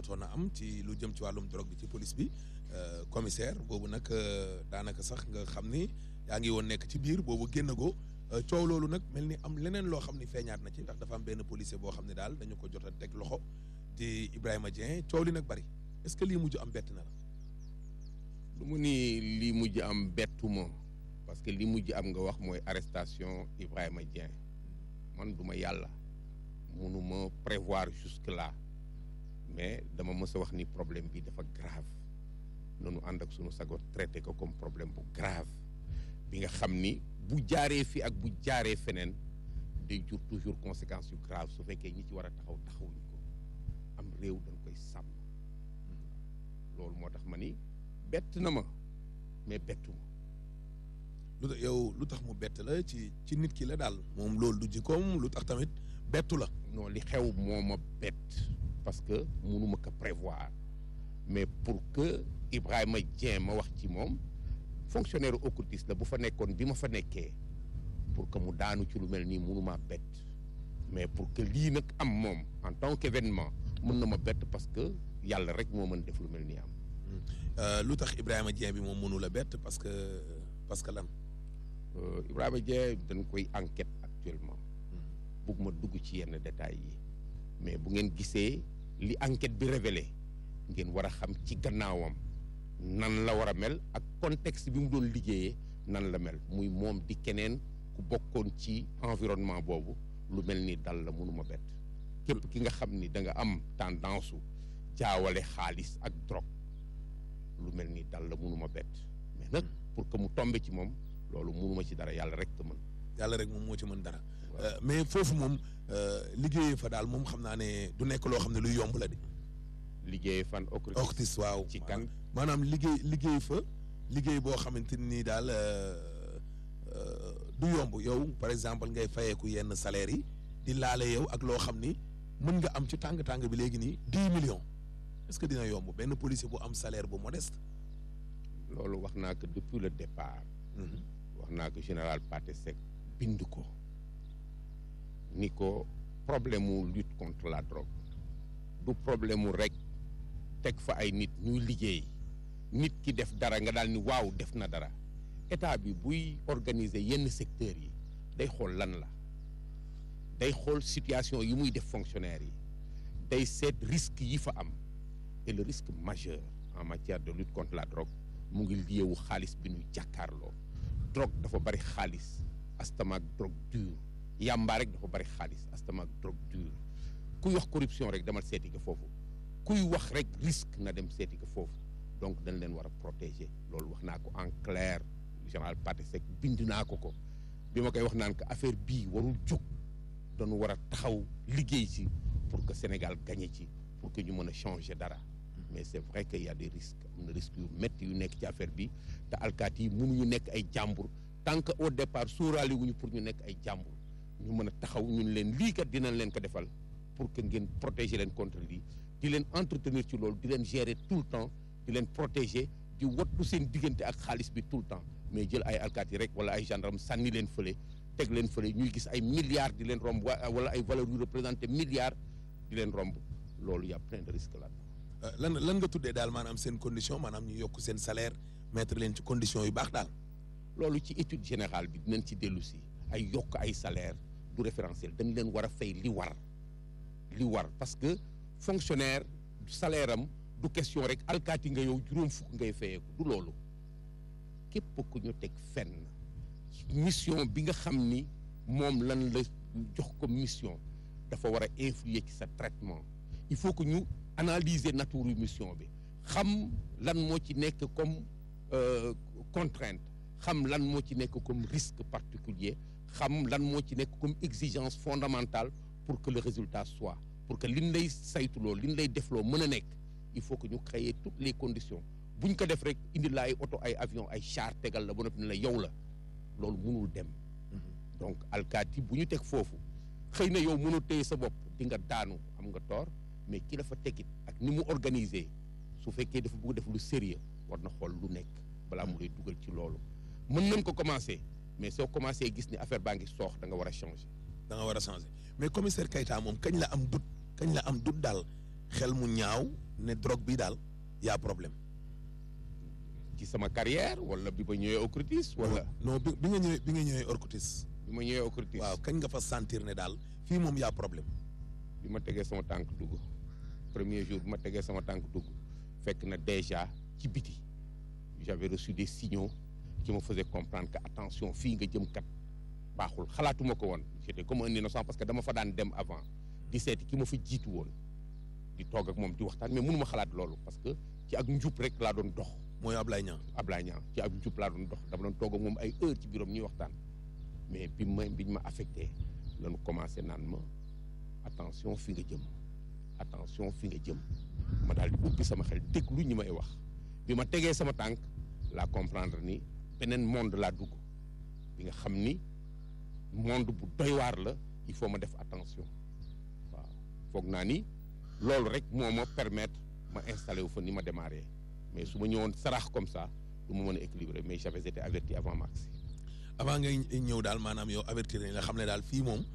jotoon a am ci lu jëm ci wàllum drogue bi ci police bi commissaire boobu nag daanaka sax nga xam ni yaa ngi woon nekk ci biir boobu génn go coow loolu nag mel ni am leneen loo xam ni feeñaat na ci ndax dafa am benn policier boo xam ne daal dañu ko jot a teg loxo di Ibrahima Dieng coow li nag bari est-ce que lii mujj am bett na la. lu mu ni lii mujj am bettu ma parce que li mujj am nga wax mooy arrestation Ibrahima Dieng man du ma yàlla mënuma prévoir jusque là mais dama mës a wax ni problème bi dafa grave noonu ànd ak sunu sago traité ko comme problème bu grave bi nga xam ni bu jaaree fi ak bu jaaree feneen day jur toujours conséquences yu grave su fekkee ñi ci war a taxaw taxawuñu ko am réew dañ koy sàmm loolu moo tax ma ni bett na ma mais bettu ma lu tax yow lu tax mu bett la ci ci nit ki la daal moom loolu du jikkoom lu tax tamit bettu la. non li xew moo ma bett parce que mënuma ko prévoir mais pour que Ibrahima Dieng ma wax ci moom fonctionnaire occultiste la bu fa nekkoon bi ma fa nekkee pour que mu daanu ci lu mel nii mënuma bett mais pour que lii nag am moom en tant qu'événement mën na ma bett parce que yàlla rek moo mën def lu mel nii am. lu tax Ibrahima Dieng bi moom mënu la bett parce que parce que lan. Ibrahima Dieng dañ koy enquête actuellement. bëgguma dugg ci yenn détails yi mais bu ngeen gisee li enquête bi révélé ngeen war a xam ci gannaawam nan la war a mel ak contexte bi mu doon liggéeyee nan la mel muy moom di keneen ku bokkoon ci environnement boobu lu mel ni dal la mënuma bett képp ki nga xam ni da nga am tendance su jaawale xaalis ak drogue lu mel ni dal la mënuma bett mais nag pour que mu tombe ci moom loolu mënuma ci dara yàlla rek ko mën yàlla rek moom moo ci mën dara mais foofu moom liggéeyee fa daal moom xam naa ne du nekk loo xam ne luy yomb la de. liggéey fan octis waaw ci kan maanaam liggéey liggéey fa liggéey boo xamante ni daal du yomb yow par exemple ngay fayeeku yenn salaire yi di laale yow ak loo xam ni mën nga am ci tàng-tàng bi léegi nii dix millions est-ce que dina yomb benn policier bu am salaire bu modeste. loolu wax naa ko depuis le départ. wax naa ko général Pathé Seck bind ko. ni ko problème mu lutte contre la drogue du problème mu rek teg fa ay nit ñuy liggéey nit ki def dara nga daal ni waaw def na dara état bi buy organiser yenn secteurs yi day xool lan la day xool situation yi muy def fonctionnaires yi day seet risque yi fa am et le risque majeur en matière de lutte contre la drogue mu ngi liyewu xaalis bi ñuy jàkkaarloo drogue dafa bari xaalis astama ak drogue dure yàmbaa rek dafa bari xaalis astama ak drogue dure kuy wax corruption rek demal seeti ko foofu kuy wax rek risque na dem seeti ko foofu donc dañ leen war a protéger loolu wax naa ko en clair général Pathé Seck bind naa ko ko bi ma koy wax naan que affaire bii warul jóg dañu war a taxaw liggéey ci pour que Sénégal gagné ci pour que ñu mën a changer dara mais c'est vrai que y a des risques am na risques yu métti yu nekk ci affaire bi te alkaati yi mënuñu nekk ay jàmbur tant que au départ sóoraale wuñu pour ñu nekk ay jàmbur ñu mën a taxaw ñun leen lii kat dinañ leen ko defal pour que ngeen protéger leen contre lii di leen entretenir ci loolu di leen gérer tout le temps di leen protéger di wattu seen diggante ak xaalis bi tout le temps mais jël ay alkaati rek wala ay gendarme sànni leen fële teg leen fële ñuy gis ay milliards di leen romb wala ay valeurs yu représenté milliards di leen romb loolu y a plein de risques là lan lan nga tuddee daal maanaam seen condition maanaam ñu yokk seen salaire mettre leen ci condition yu baax daal. loolu ci étude générale bi dinañ ci dellu si ay yokk ay salaire du référentiel dañ leen war a fay li war li war parce que fonctionnaire salaire am du question rek alkaati nga yow juróom fukk ngay fayeeku du loolu képp ku ñu teg fenn mission bi nga xam ni moom lan la jox ko mission dafa war a influer ci sa traitement il faut que ñu analyser nature mission bi xam lan moo ci nekk comme contrainte xam lan moo ci nekk comme risque particulier xam lan moo ci nekk comme exigence fondamentale pour que le résultat soit pour que liñ lay saytuloo liñ lay defloo mën a nekk il faut que ñu créer toutes les conditions buñ ko def rek indi la ay oto ay avion ay char tegal la ba noppi ne la yow la loolu mënul dem donc alkaati bu ñu teg foofu xëy na yow mënoo téye sa bopp di nga daanu am nga tort mais ki la fa tegit ak ni mu organiser su fekkee dafa bëgg def lu sérieux war na xool lu nekk balaa mu lay dugal ci loolu mën nañ ko commencer mais soo commencé gis ni affaire baa ngi soox da nga war a changer. da nga war a changer mais commissaire Keita moom kañ la am dut kañ la am dut daal xel mu ñaaw ne drogue bi daal y'a problème. ci sama carrière wala bi ma ñëwee Ocrutis wala non bi bi nga ñëwee bi nga ñëwee Orcutis. bi ma ñëwee Ocrutis waaw kañ nga fa sentir ne daal fii moom y'a problème. bi ma tegee sama tànk dugg premier jour bi ma tegee sama tànk dugg fekk na déjà ci biti j'avais reçu des signaux qui me faisaient comprendre que attention fii nga jëm kat baaxul xalaatuma ko woon j'étais comme un innocent parce que dama fa daan dem avant di seeti ki ma fa jiitu woon di toog ak moom di waxtaan mais mënuma xalaat loolu parce que ci ak njub rek laa doon dox mooy Ablaye Niang. Ablaye Niang ci ak njub laa doon dox dama doon toog ak moom ay heure ci biiram ñuy waxtaan mais bi ma biñ ma affecté lañu commencé naan ma attention fi nga jëm attention fi nga jëm ma daal di ubbi sama xel déglu ñi may wax bi ma tegee sama tànk laa comprendre ni beneen monde laa dugg bi nga xam ni monde bu doy waar la il faut ma def attention waaw foog naa ni loolu rek moo ma permettre ma installé wu fa ni ma démarré mais su ma ñëwoon sarax comme ça du ma mën a équilibré mais j'avais été averti avant ma agsi avant ngay ñëw daal maanaam yow avertir nañ la xam ne daal fii moom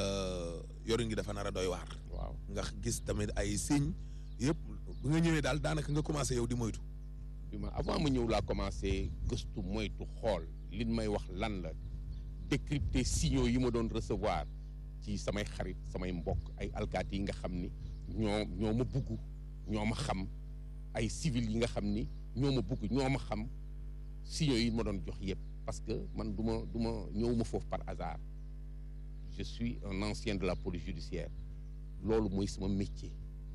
yorin gi dafa nar a doy waar. waaw nga gis tamit ay signes yëpp bu nga ñëwee daal daanaka nga commencé yow di moytu. bi ma avant ma ñëw laa commencé gëstu moytu xool li may wax lan la décrypter signaux yi ma doon recevoir ci samay xarit samay mbokk ay alkaati yi nga xam ni ñoo ñoo ma bugg ñoo ma xam ay civil yi nga xam ni ñoo ma bugg ñoo ma xam signaux yi ma doon jox yëpp parce que man du ma du ma ñëwuma foofu par hasard je suis un ancien de la police judiciaire loolu mooy sama métier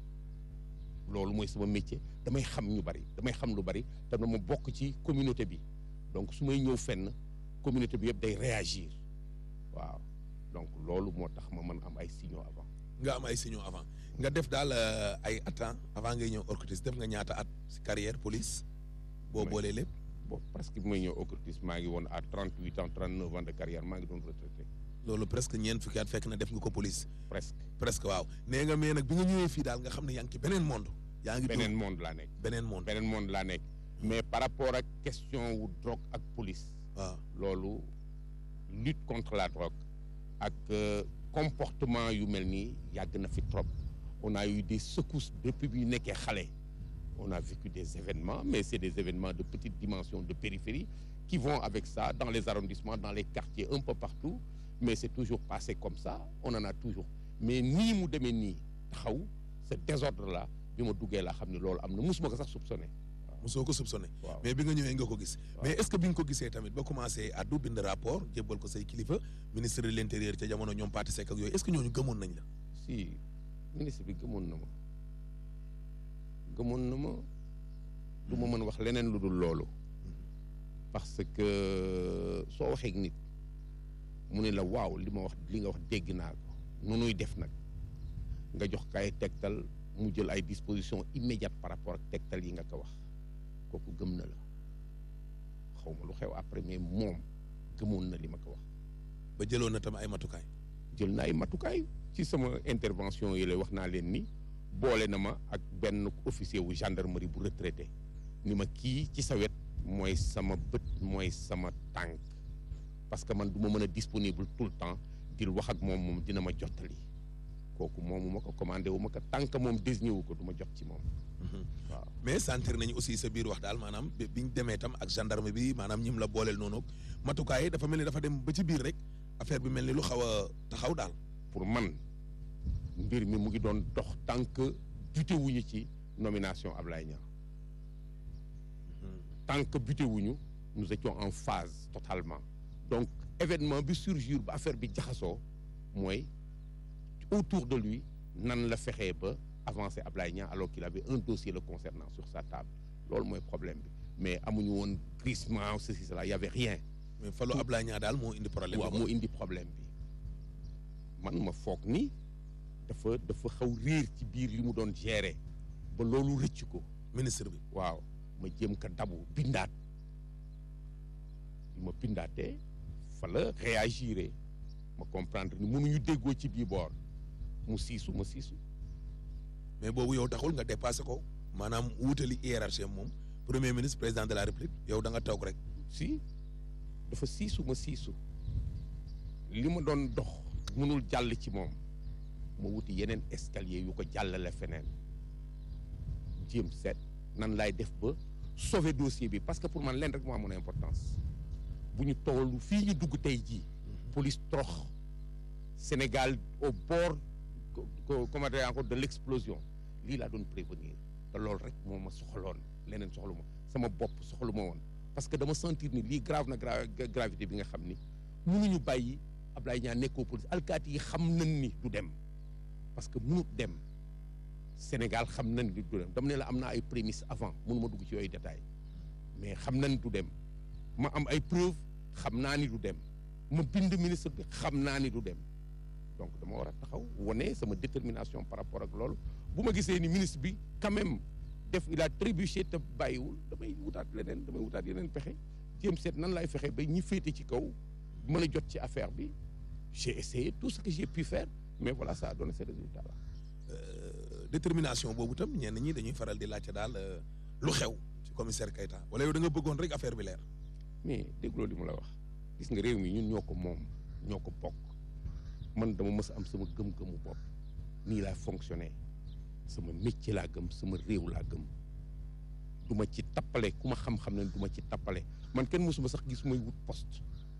loolu mooy sama métier damay xam ñu bari damay xam lu bari te dama bokk ci communauté bi donc su may ñëw fenn communauté bi yëpp day réagir waaw donc loolu moo tax ma mën am ay signaux avant. nga am ay signaux avant nga def daal ay attends avant ngay ñëw Orcutis def nga ñaata at si carrière police. boo Oui. boolee lépp. bon presque bi may ñëw Ocrutis maa ngi woon à 38 ans 39 ans de carrière maa ngi doon retraité loolu presque ñeent fukki at fekk na def nga ko police. presque presque waaw nee nga mais nag bi nga ñëwee fii daal nga xam ne yaa ngi ci beneen monde. yaa ngi beneen dund monde laa nekk beneen monde. beneen monde laa nekk mais par rapport ak question wu drogue ak police waaw loolu lutte contre la drogue ak euh, comportement yu mel nii yàgg na fi trop on a eu des secousses depuis bi ñu nekkee xale on a vécu des événements mais c'est des événements de petite dimension de périphérie qui vont avec ça dans les arrondissements dans les quartiers un peu partout mais c'est toujours passé comme ça on en a toujours mais nii mu demee nii taxaw ce désordre là bi ma duggee laa xam ne loolu am na musuma ko sax soupçonné mosoo ko soupçonné. waaw mais bi nga ñëwee nga ko gis. Waaw. mais est-ce que bi nga ko gisee tamit ba commencé addu bind rapport jébbal ko say kilifa ministre de l'intérieur ca jamono ñoom Pathé Seck ak yooyu est-ce que ñooñu gëmoon nañ la. si ministre bi gëmoon na ma gëmoon na ma du ma mën wax leneen lu dul loolu parce que soo waxee ak nit mu ne la waaw li ma wax li nga wax dégg naa ko nu nuy def nag nga jox kay tegtal mu jël ay dispositions immédiates par rapport ak tegtal yi nga ko wax kooku gëm na la xaw ma lu xew après mais moom gëmoon na li ma ko wax ba jëloon na tam ay matukaay. jël na ay matukaay ci sama intervention yi lay wax naa leen ni boole na ma ak benn officier wu gendarmerie bu retraité ni ma kii ci sa wet mooy sama bët mooy sama tànk parce que man du ma mën a disponible tout le temps di wax ak moom moom dina ma jottali kooku moomu ma ko commandé wu ma ko tànk moom désigné wu ko du ma jot ci moom waaw mais sentir nañu aussi sa biir wax daal maanaam bi biñ demee tam ak gendarme bi maanaam ñim la booleel noonu matukaay yi dafa mel ni dafa dem ba ci biir rek affaire bi mel ni lu xaw a taxaw daal. pour man mbir mi mu ngi doon dox tant que buté wuñu ci nomination Ablaye Niang tant que buté wuñu nous étions en phase totalement donc événement bi surgir ba affaire bi jaxasoo mooy autour de lui nan la fexee ba avancer Ablaye Niang alors qu'il avait un dossier le concernant sur sa table loolu mooy problème bi mais amuñu woon glissement ceci cela y avait rien mais Fallou Tout- Ablaye Niang daal moo indi problème waaw bi. moo indi problème bi man ma foog ni dafa dafa xaw réer ci biir li mu doon gérer ba loolu rëcc ko ministre bi. waaw ma jéem ko dabu bindaat bi ma bindaatee fa la réagiré ma comprendre ni mënuñu déggoo ci bii boor mu siisu ma siisu mais boobu yow taxul nga dépassé ko maanaam wutali hiérarchie am moom premier ministre président de la république yow da nga toog rek. si dafa siisu ma siisu li ma doon dox mënul jàll ci moom ma wuti yeneen escalier yu ko jàllale feneen jéem seet nan laay def ba sauver dossier bi parce que pour man leen rek moo amoon importance bu ñu toll fii ñu dugg tey jii police trox Sénégal au bord comment dire encore de l'explosion lii laa doon prévenir te loolu rek moo ma soxaloon leneen soxlu ma sama bopp soxlu ma woon parce que dama sentir ni lii grave na gravité bi nga xam ni mënuñu bàyyi Ablaye Niang nekkoo police alkaati yi xam nañ ni du dem parce que mënut dem Sénégal xam nañ ni du dem dama ne la am naa ay prémices avant mënu ma dugg ci yooyu détails mais xam nañ du dem ma am ay preuves xam naa ni du dem ma bind ministre bi xam naa ni du dem donc dama war a taxaw wane sama détermination par rapport ak loolu bu ma gisee ni ministre bi quand même def il a trébuché te bàyyiwul damay wutaat leneen damay wutaat yeneen pexe jéem seet nan laay fexe ba ñi féete ci kaw mën a jot ci affaire bi j'ai essayé tout ce que j'ai pu faire mais voilà ça a donné ces résultats là. détermination boobu tam ñenn ñi dañuy faral di laajte daal lu xew ci commissaire Keita wala yow da nga bëggoon rek affaire bi leer. mais dégloo li mu la wax gis nga réew mi ñun ñoo ko moom ñoo ko bokk man dama mës a am sama gëm-gëmu bopp nii laa fonctionné sama métier laa gëm sama réew laa gëm du ma ci tappale ku ma xam-xam ne du ma ci tappale man kenn mësuma sax gis may wut poste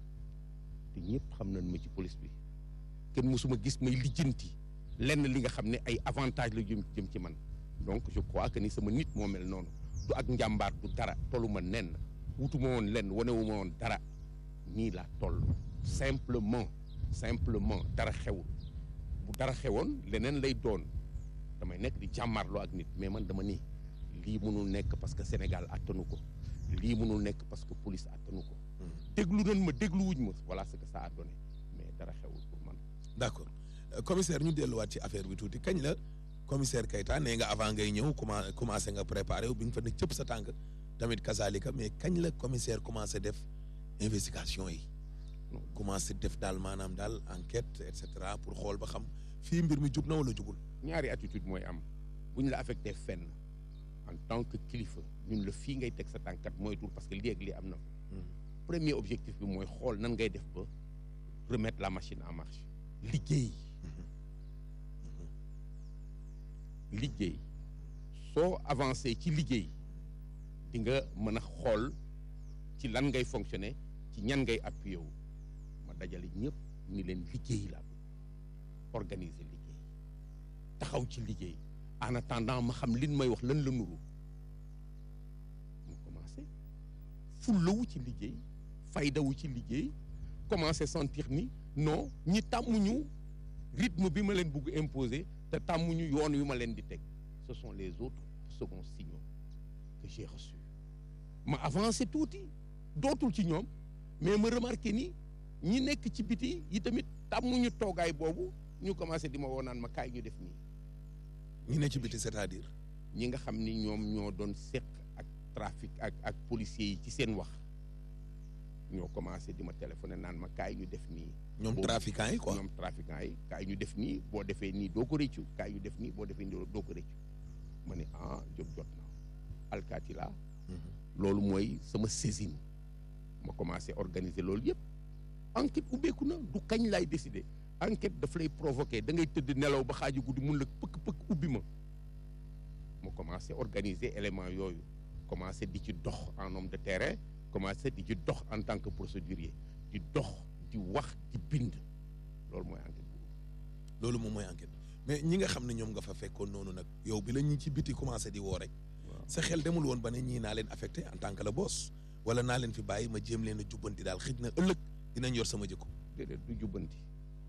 te ñëpp xam nañ ma ci police bi kenn mësuma gis may lijjanti lenn li nga xam ne ay avantage la jëm jëm ci man donc je crois que ni sama nit moo mel noonu du ak njàmbaar du dara tollu ma nenn wutuma woon lenn wanewu ma woon dara nii laa toll simplement simplement dara xewul bu dara xewoon leneen lay doon damay nekk di jàmmarloo ak nit mais man dama ni lii mënul nekk parce que Sénégal attanu ko lii mënul nekk parce que police attanu ko déglu nañ ma déglu wuñ ma voilà ce que ça a donné mais dara xewul pour man d'accord commissaire ñu delluwaat ci affaire bi tuuti kañ la commissaire Keita nee nga avant ngay ñëw commencé commencé nga préparé wu bi nga fa ne cëpp sa tànk tamit kazalika mais kañ la commissaire commencé def investigation yi commencé def daal maanaam daal enquête et cetera pour xool ba xam fii mbir mi jub na wala jubul. ñaari attitude mooy am bu ñu la affecté fenn en tant que kilifa ñun la fii ngay teg sa tànkat mooy tur parce que lii ak lii am na fa. premier objectif bi mooy xool nan ngay def ba remettre la machine en marche liggéey. liggéey soo avancé ci liggéey di nga mën a xool ci lan ngay fonctionner ci ñan ngay appuyé wu ma dajale ñëpp ni leen liggéey la organiser liggéey taxaw ci liggéey en attendant ma xam lin may wax lan la nuru mu commencé fullawu ci liggéey faydawu ci liggéey commencé sentir ni non ñi tàmmuñu rythme bi ma leen bugg imposer te tàmmuñu yoon wi ma leen di teg ce sont les autres seconds signaux que j'ai reçus ma avancé tuuti dootul ci ñoom mais ma remarqué ni ñi nekk ci biti yi tamit tàmmuñu toogaay boobu ñu commencé di ma woo naan ma kaay ñu def nii. ñi ne ci biti c'est-à-dire. ñi nga xam ni ñoom ñoo doon seq ak trafic ak ak policiers yi ci seen wax ñoo commencé di ma téléphoné naan ma kaay ñu def nii. ñoom trafiquants yi quoi ñoom trafiquants yi kaay ñu def nii boo defee nii doo ko rëccu kaay ñu def nii boo defee nii doo ko rëccu ma ne ah jóg jot na alkaati laa loolu mooy sama saisine ma commencé organiser loolu yëpp enquête ubbeeku na du kañ laay décider enquête daf lay provoquer da ngay tëdd nelaw ba xaaju guddi mun la pëkk pëkk ubbi ma ma commencé organiser élément yooyu commencé di ci dox en homme de terrain commencé di ci dox en tant que procédurier di dox di wax di bind loolu mooy enquête boobu. loolu moom mooy enquête mais ñi nga xam ne ñoom nga fa fekkoon noonu nag yow bi la ñi ci biti commencé di woo rek. sa xel demul woon ba ne ñii naa leen affecté en tant que la boss wala naa leen fi bàyyi ma jéem leen a jubbanti daal xëj na ëllëg dinañ yor sama jikko. déedéet du jubbanti.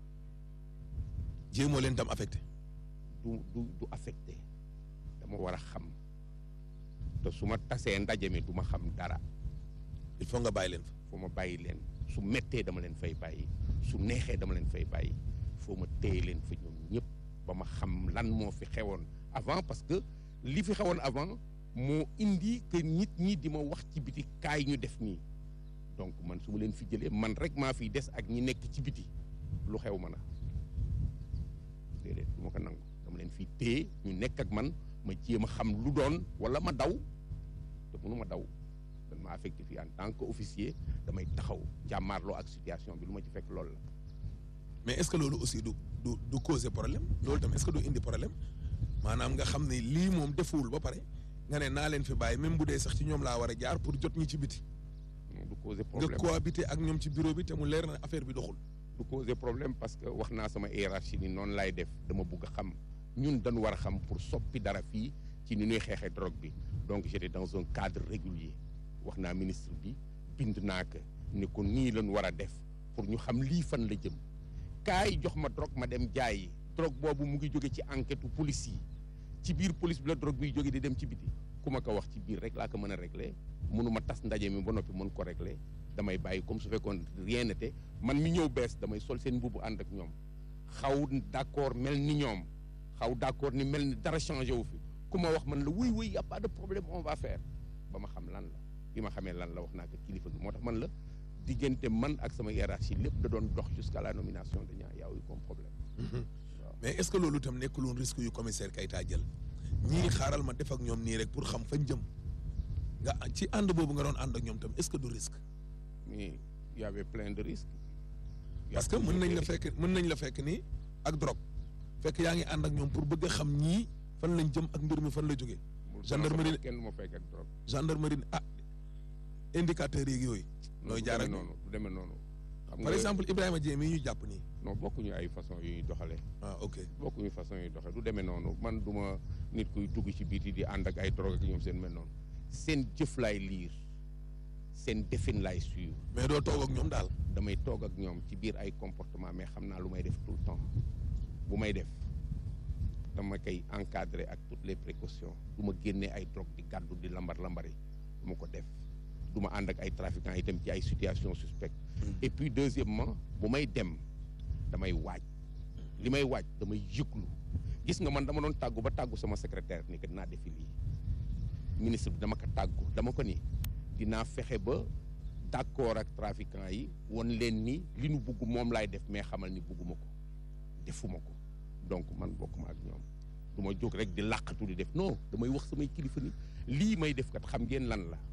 jéemoo leen tam affecté. du du du affecté dama war a xam te su ma tasee ndaje mi du ma xam dara. il faut nga bàyyi leen fa. foo ma bàyyi leen su mettee dama leen fay bàyyi su neexee dama leen fay bàyyi foo ma téye leen fa ñoom ñëpp ba ma xam lan moo fi xewoon avant parce que li fi xewoon avant moo indi que nit ñi di ma wax ci biti kaay ñu def nii donc man su ma leen fi jëlee man rek maa fiy des ak ñi nekk ci biti lu xew ma na déedéet du ma ko nangu dama leen fi téye ñu nekk ak man ma jéem a xam lu doon wala ma daw te mënu ma daw dan ma affecté fii en tant que officier damay taxaw jàmmaarloo ak situation bi lu ma ci fekk loolu la mais est-ce que loolu aussi du du du causer problème loolu tam est-ce que du indi problème maanaam nga xam ne lii moom defuwul ba pare nga ne naa leen fi bàyyi même bu dee sax ci ñoom laa war a jaar pour jot ñi ci biti du causer nga problème cohabiter ak ñoom ci bureau bi te mu leer na affaire bi doxul du causer problème parce que wax naa sama hiérarchie ni noonu laay def dama bugg a xam ñun dañu war a xam pour soppi dara fii ci ni ñuy xeexee drogue bi donc j'étais dans un cadre régulier wax naa ministre bi bind naa ko ni ko nii lañu war a def pour ñu xam lii fan la jëm kaay jox ma drogue ma dem jaayi drogue boobu mu ngi jóge ci enquête u police yi ci biir police bi la drogue biy jóge di dem ci biti ku ma ko wax ci biir rek laa ko mën a régler mënuma tas ndaje mi ba noppi mën ko régler damay bàyyi comme su fekkoon rien n'était man mi ñëw bees damay sol seen mbubu ànd ak ñoom xaw d'accord mel ni ñoom xaw d'accord ni mel ni dara changé wu fi ku ma wax man la wuy wuy y a pas de problème on va faire ba ma xam lan la bi ma xamee lan la wax naa ko kilifa gi moo tax man la diggante man ak sama hiérarchie lépp da doon dox jusqu'à la nomination de ñaa yaaw yi comme problème mais est-ce que loolu itam nekkul woon risque yu commissaire Keita jël ñii xaaral ma def ak ñoom nii rek pour xam fañ jëm nga ci ànd boobu nga doon ànd ak ñoom tam est-ce que du risque mais y avait plein de risques Y a parce que toujours mën nañ des la risques. fekk mën nañ la fekk ni ak drogue fekk yaa ngi ànd ak ñoom pour bëgg a xam ñii fan lañ jëm ak mbir mi fan la jógee Bul gendarmerie- sonal sa bopp, kenn du ma fekk ak drogue gendarmerie ah indicateurs yeeg yooyu non nooy du jaar ak demee noonu du demee noonu xam par exemple Ibrahima Dieng mii ñu jàpp nii non bokkuñu ay façon yu ñuy doxalee ah ok bokkuñu façon yu doxee du demee noonu man du ma nit kuy dugg ci biiti di ànd ak ay drogue ak ñoom seen mel noonu seen jëf laay liir seen defin laay suivre mais doo toog ak ñoom daal damay toog ak ñoom ci biir ay comportement mais xam naa lu may def tout le temps bu may def dama koy encadrer ak toutes les précautions du ma génnee ay drogue di gàddu di lambar lambari du ma ko def du ma ànd ak ay trafiquants itam ci ay situations suspectes et puis deuxièmement bu may dem damay waaj li may waaj damay yëglu gis nga man dama doon tàggu ba tàggu sama secrétaire ni que dinaa defi lii ministre bi dama ko tàggu dama ko ni dinaa fexe ba d'accord ak trafiquants yi won leen ni li nu bugg moom laay def mais xamal ni bugguma ko defuma ko donc man bokkuma ak ñoom du ma jóg rek di làqatu di def non damay wax samay kilifa ni lii may def kat xam ngeen lan la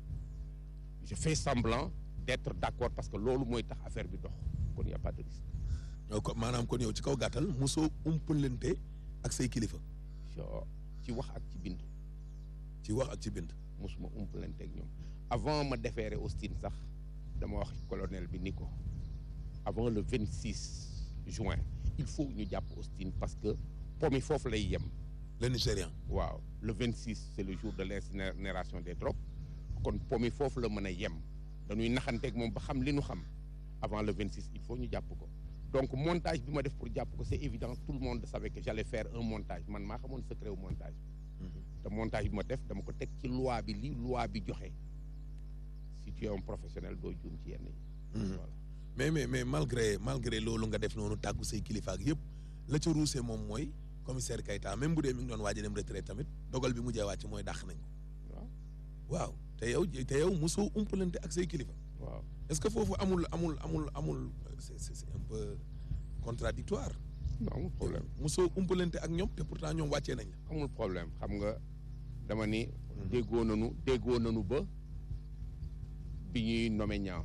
je fais semblant d'être d'accord parce que loolu mooy tax affaire bi dox kon y a pas de risque yow ko maanaam kon yow ci kaw gàttal mosoo umpalante ak say kilifa so ci wax ak ci bind ci wax ak ci bind mosuma umpalante ak ñoom avant ma déférer Austin sax dama wax colonel bi ni ko avant le 26 juin il faut ñu jàpp Austin parce que pomi foofu lay yem le Nigérian waaw le 26 c'est le jour de l'incinération des drogues kon pomi foofu la mën a yem dañuy naxanteeg moom ba xam li nu xam avant le 26 il faut ñu jàpp ko donc montage bi ma def pour jàpp ko c'est évident tout le monde savait que j'allais faire un montage man maa xamoon secret wu montage te montage bi ma def dama ko teg ci loi bi li loi bi joxe si tu es un professionnel doo juum ci yenn yi voilà mais mais mais malgré malgré loolu nga def noonu tàggu say kilifa ak yëpp la ca ruusee moom mooy commissaire Keita même bu dee mi ngi doon waaj a dem retraite tamit dogal bi mujjee wàcc mooy dàq nañ ko waaw waaw te yow te yow mosoo umpalante ak say kilifa waaw est-ce que foofu amul amul amul amul c'est c'est c'est un peu contradictoire non amul problème mosoo umpalante ak ñoom te pourtant ñoom wàccee nañ la amul problème xam nga dama ni déggoo nanu déggoo nanu ba bi ñuy nommé ñaa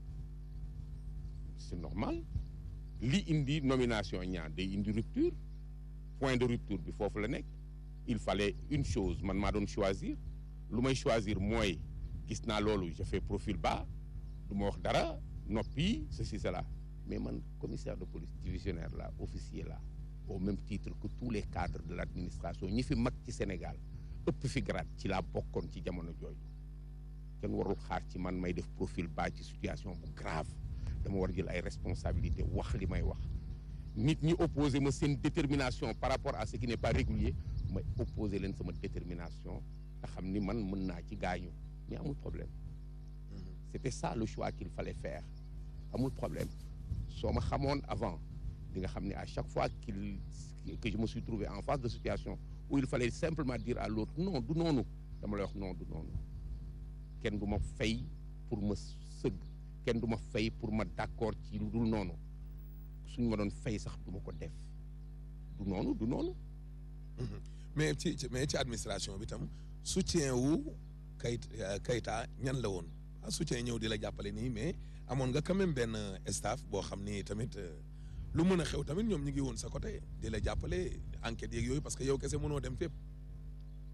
c'est normal li indi nomination ñaa day indi rupture point de rupture bi foofu la nekk il fallait une chose man maa doon choisir lu may choisir mooy gis naa loolu je fais profil bas du ma wax dara noppi ceci cela mais man commissaire de police divisionnaire là officier là au même titre que tous les cadres de l'administration ñi fi mag ci Sénégal ëpp fi grade ci laa bokkoon ci jamono jooju kenn warul xaar ci man may def profil bas ci situation bu grave dama war jël ay responsabilités wax li may wax nit ñi opposé ma seen détermination par rapport à ce qui n'est pas régulier may opposé leen sama détermination te xam ni man mën naa ci gaañu mais amul problème c'était ça le choix qu'il fallait faire amul problème soo ma xamoon avant di nga xam ne à chaque fois qu'il que je me suis trouvé en face de situation où il fallait simplement dire à l'autre non du noonu dama lay wax non du noonu kenn du ma fay pour ma sëgg kenn du ma fay pour ma d'accord ci lu dul noonu suñ ma doon fay sax du ma ko def du noonu du noonu mais ci ci- mais ci administration bi tam soutien wu kayit Keita ñan la woon ah soutien ñëw di la jàppale nii mais amoon nga quand même benn staff boo xam ni tamit euh, lu mën a xew tamit ñoom ñu ngi woon sa côté di la jàppale enquête yeeg yooyu parce que yow kese mënoo dem fépp.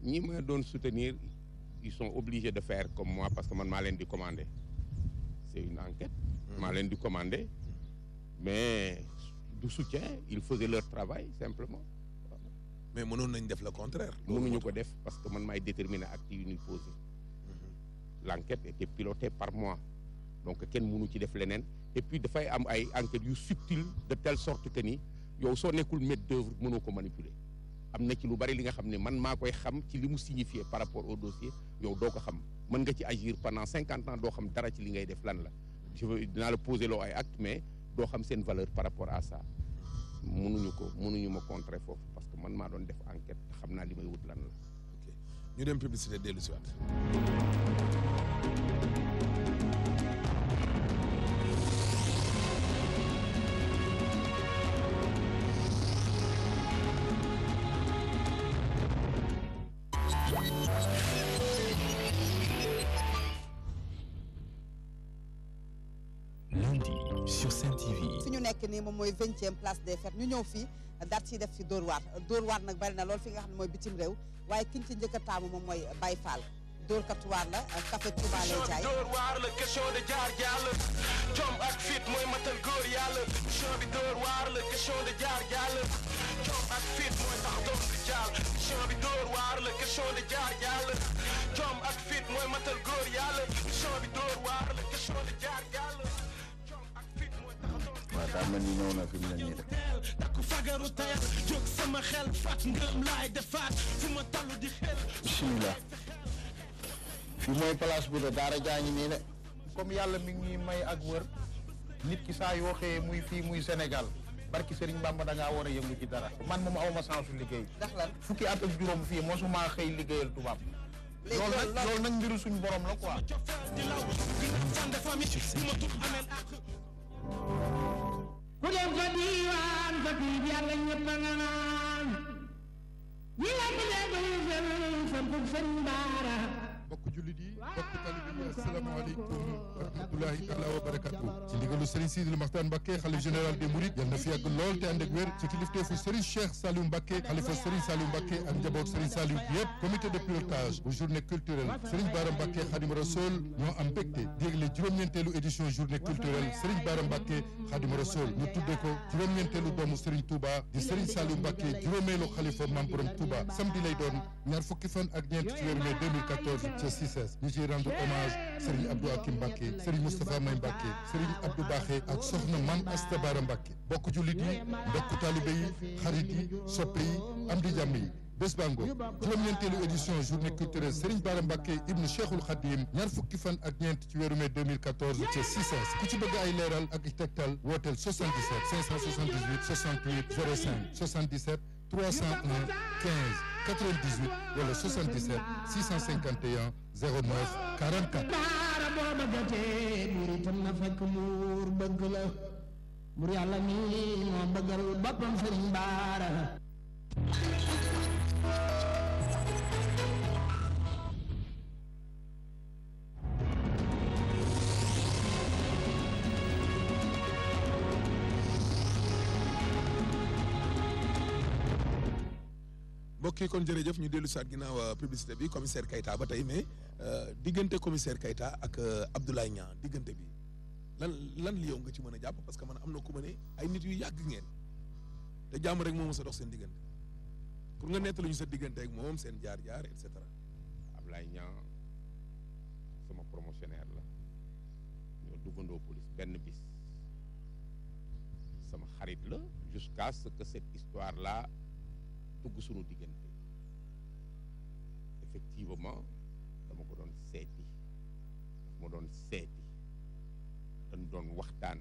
ñi ma doon soutenir ils sont obligés de faire comme moi parce que man maa leen di commander c'est une enquête maa leen di commander mais du soutien ils faisaient leur travail simplement mais mënoon nañ def le contraire. mënuñu ko def parce que man maay déterminer acte yu ñuy posé l'enquête était pilotée par moi donc kenn mënu ci def leneen et puis dafay am ay enquêtes yu subtiles de telle sorte que ni yow soo nekkul maître d'œuvre mënoo ko manipuler am na ci lu bari li nga xam ne man maa koy xam ci li mu signifié par rapport au dossier yow doo ko xam mën nga ci agir pendant cinquante ans doo xam dara ci li ngay def lan la je veux dinaa la poser loo ay acte mais doo xam seen valeur par rapport à ça mënuñu ko mënuñu ma contrer foofu parce que man maa doon def enquête te xam naa li may wut lan la ok ñu dem publicité dellu si waat. lundi sur Sen TV. fi ñu nekk nii moom mooy vingtième place des fêtes ñu ñëw fii daat ci def fi Dóor waar Dóor waar nag bari na lool fi nga xam ne mooy bitim réew waaye kiñ ci njëkk a taamu moom mooy Baye Fall Dóor katu waar la café Touba lay jaay Dóor waar la question de jaar jàll jom ak fit mooy matal góor yàlla mission bi Dóor waar la question de jaar jàll jom ak fit mooy tax doom di jàll mission bi Dóor waar la question de jaar jàll jom ak fit mooy matal góor yàlla mission bi Dóor waar la question de jaar jàll jom ak fit mooy tax doom di waaw daa mel ni ñëw na fi mu ne nii de teel takku fagaru tayal jóg sama xel fat ngëm laay defaat fu ma tallu di xel bisimilah fii mooy place bi de daara jaañi nii de comme yàlla mi ngi ñuy may ak wër nit ki saa yoo xëyee muy fii muy Sénégal barki Serigne Bamba da ngaa war a yëngu ci dara man moom awma chance su liggéey ndax lan fukki at ak juróom fii mosuma xëy liggéeyal tubaab léegi loolu nag loolu loolu nag mbiru suñu borom la quoi di law gën a fande famille bu ma tut ameel ak ku dem fa diiwaan fa tiib yàlla ñëpp a nga naan ñi la ko déglu seen sampub sëriñ baara mbokk jullit yi mbokk talib yi asalaamaaleykum wa rahmatulahi taala wa barakatu ci ndigalu Serigne Sidil Maxtaan Mbacké xalif général des Mourides yal na fi yàgg lool te ànd ak wér ci kilifteefu Serigne Cheikh Saliou Mbacké xalifa Serigne Saliou Mbacké ak njaboot Serigne Saliou yëpp comité de pilotage bu journée culturelle Serigne Bara Mbacké Khadim Rassoul ñoo am mbégte dégle juróom-ñeenteelu édition journée culturelle Serigne Bara Mbacké Khadim Rassoul ñu tudde ko juróom-ñeenteelu doomu Serigne Touba di Serigne Saliou Mbacké juróomeelu xalifa Mame Borom Touba samedi lay doon ñaar fukki fan ak ñeent ci weeru mai 2014 ca CICES ñu ciy rendre hommage Serigne Abdou Hakim Mbacké Serigne Moustapha May Mbacké Serigne Abdou Baxé ak soxna Mame Asta Bara Mbacké bokk jullit yi mbokk taalibe yi xarit yi soppe yi am di jàmm yi bés bango juróom-ñeenteelu édition journée culturelle Serigne Bara Mbacké ibnu Cheikhul Khadim ñaar fukki fan ak ñeent ci weeru mai 2014 ca CICES ku ci bëgg ay leeral ak i tegtal wooteel 77 578 68 05 77 301 15 98 wala 77 651 09 44 baara boo bëggatee buur itam na fekk muur bëgg la buur yàlla mi moo bëggal boppam sëriñ baara mbokk yi kon jërëjëf ñu dellu si waat ginnaaw euh, publicité bi commissaire Keita ba tey mais euh, diggante commissaire Keita ak euh, Abdoulaye Niang diggante bi lan lan li yow nga ci mën a jàpp parce que man am na ku ma ne ay nit yu yàgg ngeen te jàmm rek moo mës a dox seen diggante pour nga nettali ñu sa diggante ak moom seen jaar-jaar et cetera. Ablaye Niang sama promotionnaire la ñoo duggandoo police benn bis sama xarit la jusqu'à ce que cette histoire là dugg suñu diggante effectivement dama ko doon seeti daf ma doon seeti dañ doon waxtaan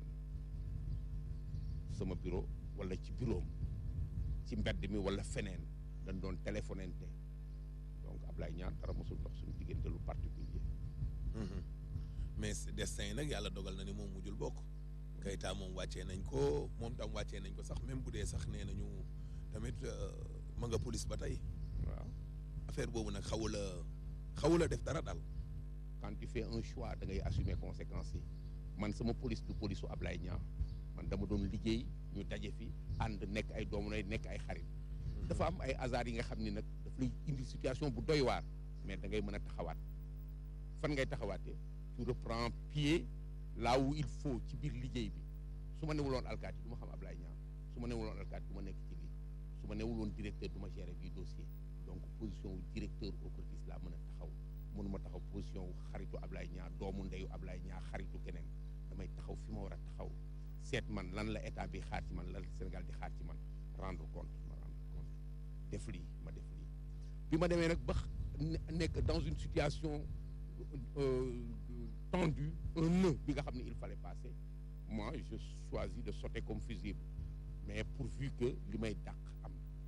sama bureau wala ci bureau am ci mbedd mi wala feneen dañ doon téléphonante donc Ablaye Niang dara mosul dox suñu diggante lu particulier mais destin yi nag yàlla dogal na ni moom mujjul bokk Keita moom wàccee nañ ko moom tam wàccee nañ ko sax même bu dee sax nee nañu tamit euh, ma nga police ba tey waaw affaire boobu nag xawul a xawul a def dara daal. quand tu fais un choix da ngay assumer conséquences yi man sama police du police su Ablaye Niang man dama doon liggéey ñu daje fi ànd nekk ay doomu nay nekk ay xarit dafa am ay hasard yi nga xam ni nag dafa daf lay indi situation bu doy waar mais da ngay mën a taxawaat fan ngay taxawaatee tu reprends pied là où il faut ci biir liggéey bi su ma newuloon alkaati du ma xam Ablaye Niang su ma newuloon alkaati du ma nekk ci lii su ma newuloon directeur du ma gérer bii dossier donc position wu directeur OCRTIS laa mën a taxaw mënuma taxaw position wu xaritu Ablaye Niang doomu ndeyu Ablaye Niang xaritu keneen damay taxaw fi ma war a taxaw seet man lan la état bi xaar ci man lan la Sénégal di xaar ci man rendre compte ma rendre compte def lii ma def lii bi ma demee nag ba nekk dans une situation euh, tendue un nœud bi nga xam ne il fallait passer moi je choisis de sauter comme fusible mais pourvu que li may dàq am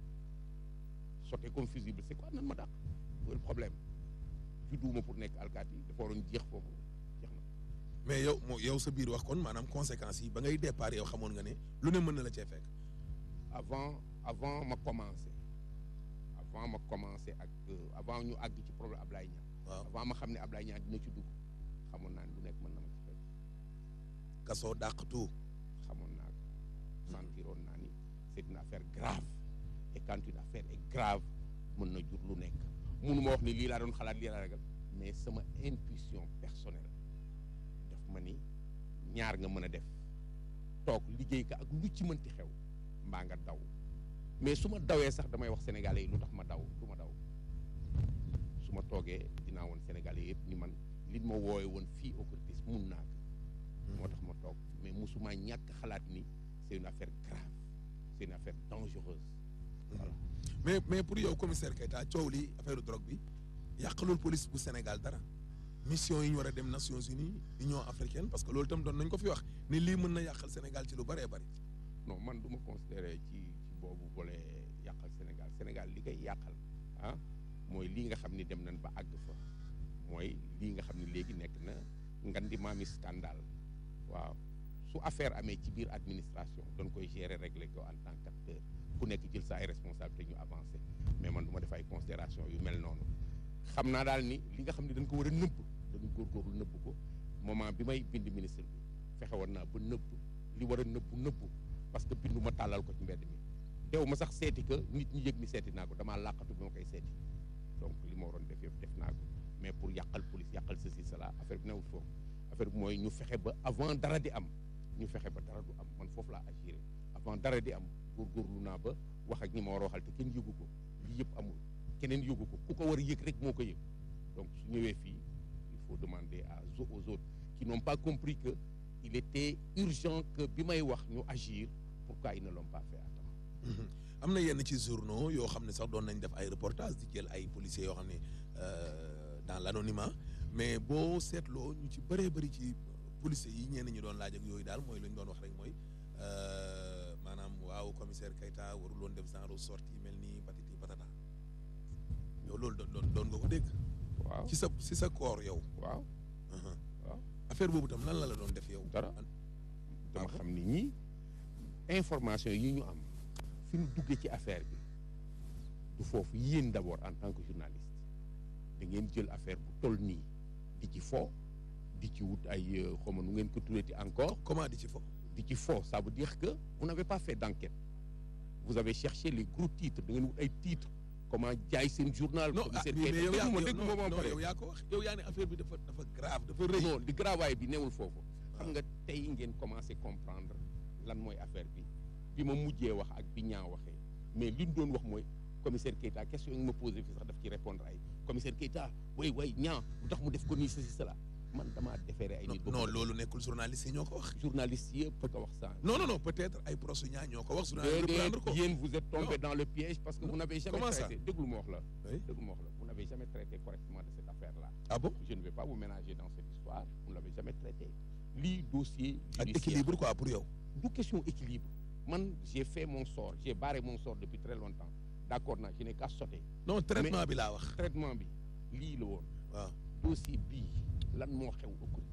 sauter comme fusible c'est quoi nan ma dàq le problème judduwuma pour nekk alkaati dafa waroon jeex foofu jeex na mais yow moo yow sa biir wax kon maanaam conséquences yi ba ngay départ yow xamoon nga ne lu ne mën na la cee fekk. avant avant ma commencé avant ma commencé ak euh, avant ñu àgg ci problème Ablaye Niang waaw avant ma xam ne Ablaye Niang dina ci dugg xamoon naa ne lu nekk mën na ma ci fekk kasoo dàq tout. xamoon naa ko sentiroon naa ni c'est une affaire grave et quand une affaire est grave mën na jur lu nekk munu ma wax ni lii laa doon xalaat lii laa ragal mais sama intuition personnelle daf ma ni ñaar nga mën a def toog liggéey ka ak lu ci mënti xew mbaa nga daw mais su ma dawee sax damay wax sénégalais yi lu tax ma daw du ma daw su ma toogee dinaa woon sénégalais yëpp ni man li ma woowe woon fii OCRTIS mun naa ko moo tax ma toog mais musuma ñàkk xalaat ni c'est une affaire grave c'est une affaire dangereuse voilà mais mais pour yow commissaire Keita coow li affaire drogue bi yàqalul police bu Sénégal dara mission yi ñu war a dem Nations Unies Union africaine parce que loolu itam doon nañ ko fi wax ni lii mën na yàqal Sénégal ci lu bëree bëri. non man du ma considéré ci ci boobu volet yàqal Sénégal Sénégal li koy yàqal ah mooy lii nga xam ni dem nañ ba àgg fa mooy lii nga xam ni léegi nekk na ngandi maami scandale waaw su affaire amee ci biir administration doon koy gérer régler ko en tant qu'acteur ku nekk jël sa ay responsabilité ñu avancé mais man du ma def ay considération yu mel noonu xam naa daal ni li nga xam ne dañ ko war a nëbb dañu góorgóorlu nëbb ko moment bi may bind ministre bi fexe woon naa ba nëbb li war a nëbbu nëbbu parce que bindu ma tàllal ko ci mbedd mi dew ma sax seeti que nit ñi yëg ni seeti naa ko damaa làqatu bi ma koy seeti donc li ma waroon def yëpp def naa ko mais pour yàqal police yàqal ceci cela affaire bi newul foofu affaire bi mooy ñu fexe ba avant dara di am ñu fexe ba dara du am man foofu laa agiré avant dara di am góorgóorlu naa ba wax ak ñi ma war a waxal te kenn yëgu ko lii yëpp amul keneen yëgu ko ku ko war a yëg rek moo ko yëg donc su ñëwee fii il faut demander à aux autres qui n'ont pas compris que il était urgent que bi may wax ñu agir pourquoi ils ne l'ont pas fait à temps am na yenn ci journaux yoo xam ne sax doon nañ def ay reportage di jël ay policiers yoo xam ne dans l'anonymat mais boo seetloo ñu ci bëree bëri ci policiers yi ñenn ñi doon laaj ak yooyu daal mooy lu ñu doon wax rek mooy maanaam waaw commissaire Keita warul woon def genre sortie mel ni patati patata yow loolu doon doon nga ko dégg. waaw ci sa ci sa koor yow. waaw waaw affaire boobu tam lan la la doon def yow. dara dama xam ni ñii information yi ñu am fi ñu duggee ci affaire bi du foofu yéen d'abord en tant que journaliste da ngeen jël affaire bu toll nii di ci fo di ci wut ay xawma nu ngeen ko tuddati encore comment di ci fo di ci fo ça veut dire que vous n'avez pas fait d'enquête vous avez cherché les gros titres da ngeen wut ay titres comment jaay seen journal non ah mais yow yaa dégg non ma non yow yaa ko wax yow yaa ne affaire bi dafa dafa grave dafa rëy. non di gravaay bi newul foofu xam nga tey ngeen commencé comprendre lan mooy affaire bi bi ma mujjee wax ak bi ñaa waxee mais li ñu doon wax mooy commissaire Keita question yi nga ma posé fi sax daf ci répondre ay commissaire Keita way way ñaa lu tax mu def ko nii ceci cela man damaa déféré ay nit ba non mu loolu nekkul journaliste yi ñoo ko wax. journaliste yëpp ko wax ça non non non peut-être ay proches ñaa ñoo ko wax. journaliste déedéet reprendre ko yéen vous êtes tombé Non. dans le piège parce que vous n'avez jamais Comment ça traité déglu ma wax la Oui. déglu ma wax la vous n'avez jamais traité correctement de cette affaire là ah bon je ne vais pas vous ménager dans cette histoire vous ne l'avez jamais traité lii dossier ak judiciaire équilibre quoi pour yow. du question équilibre man j'ai fait mon sort j'ai barré mon sort depuis très longtemps d'accord naa je n'ai qu'à sauter non traitement bi laa wax. traitement bi lii la woon waaw dossier bii lan moo xew OCRTIS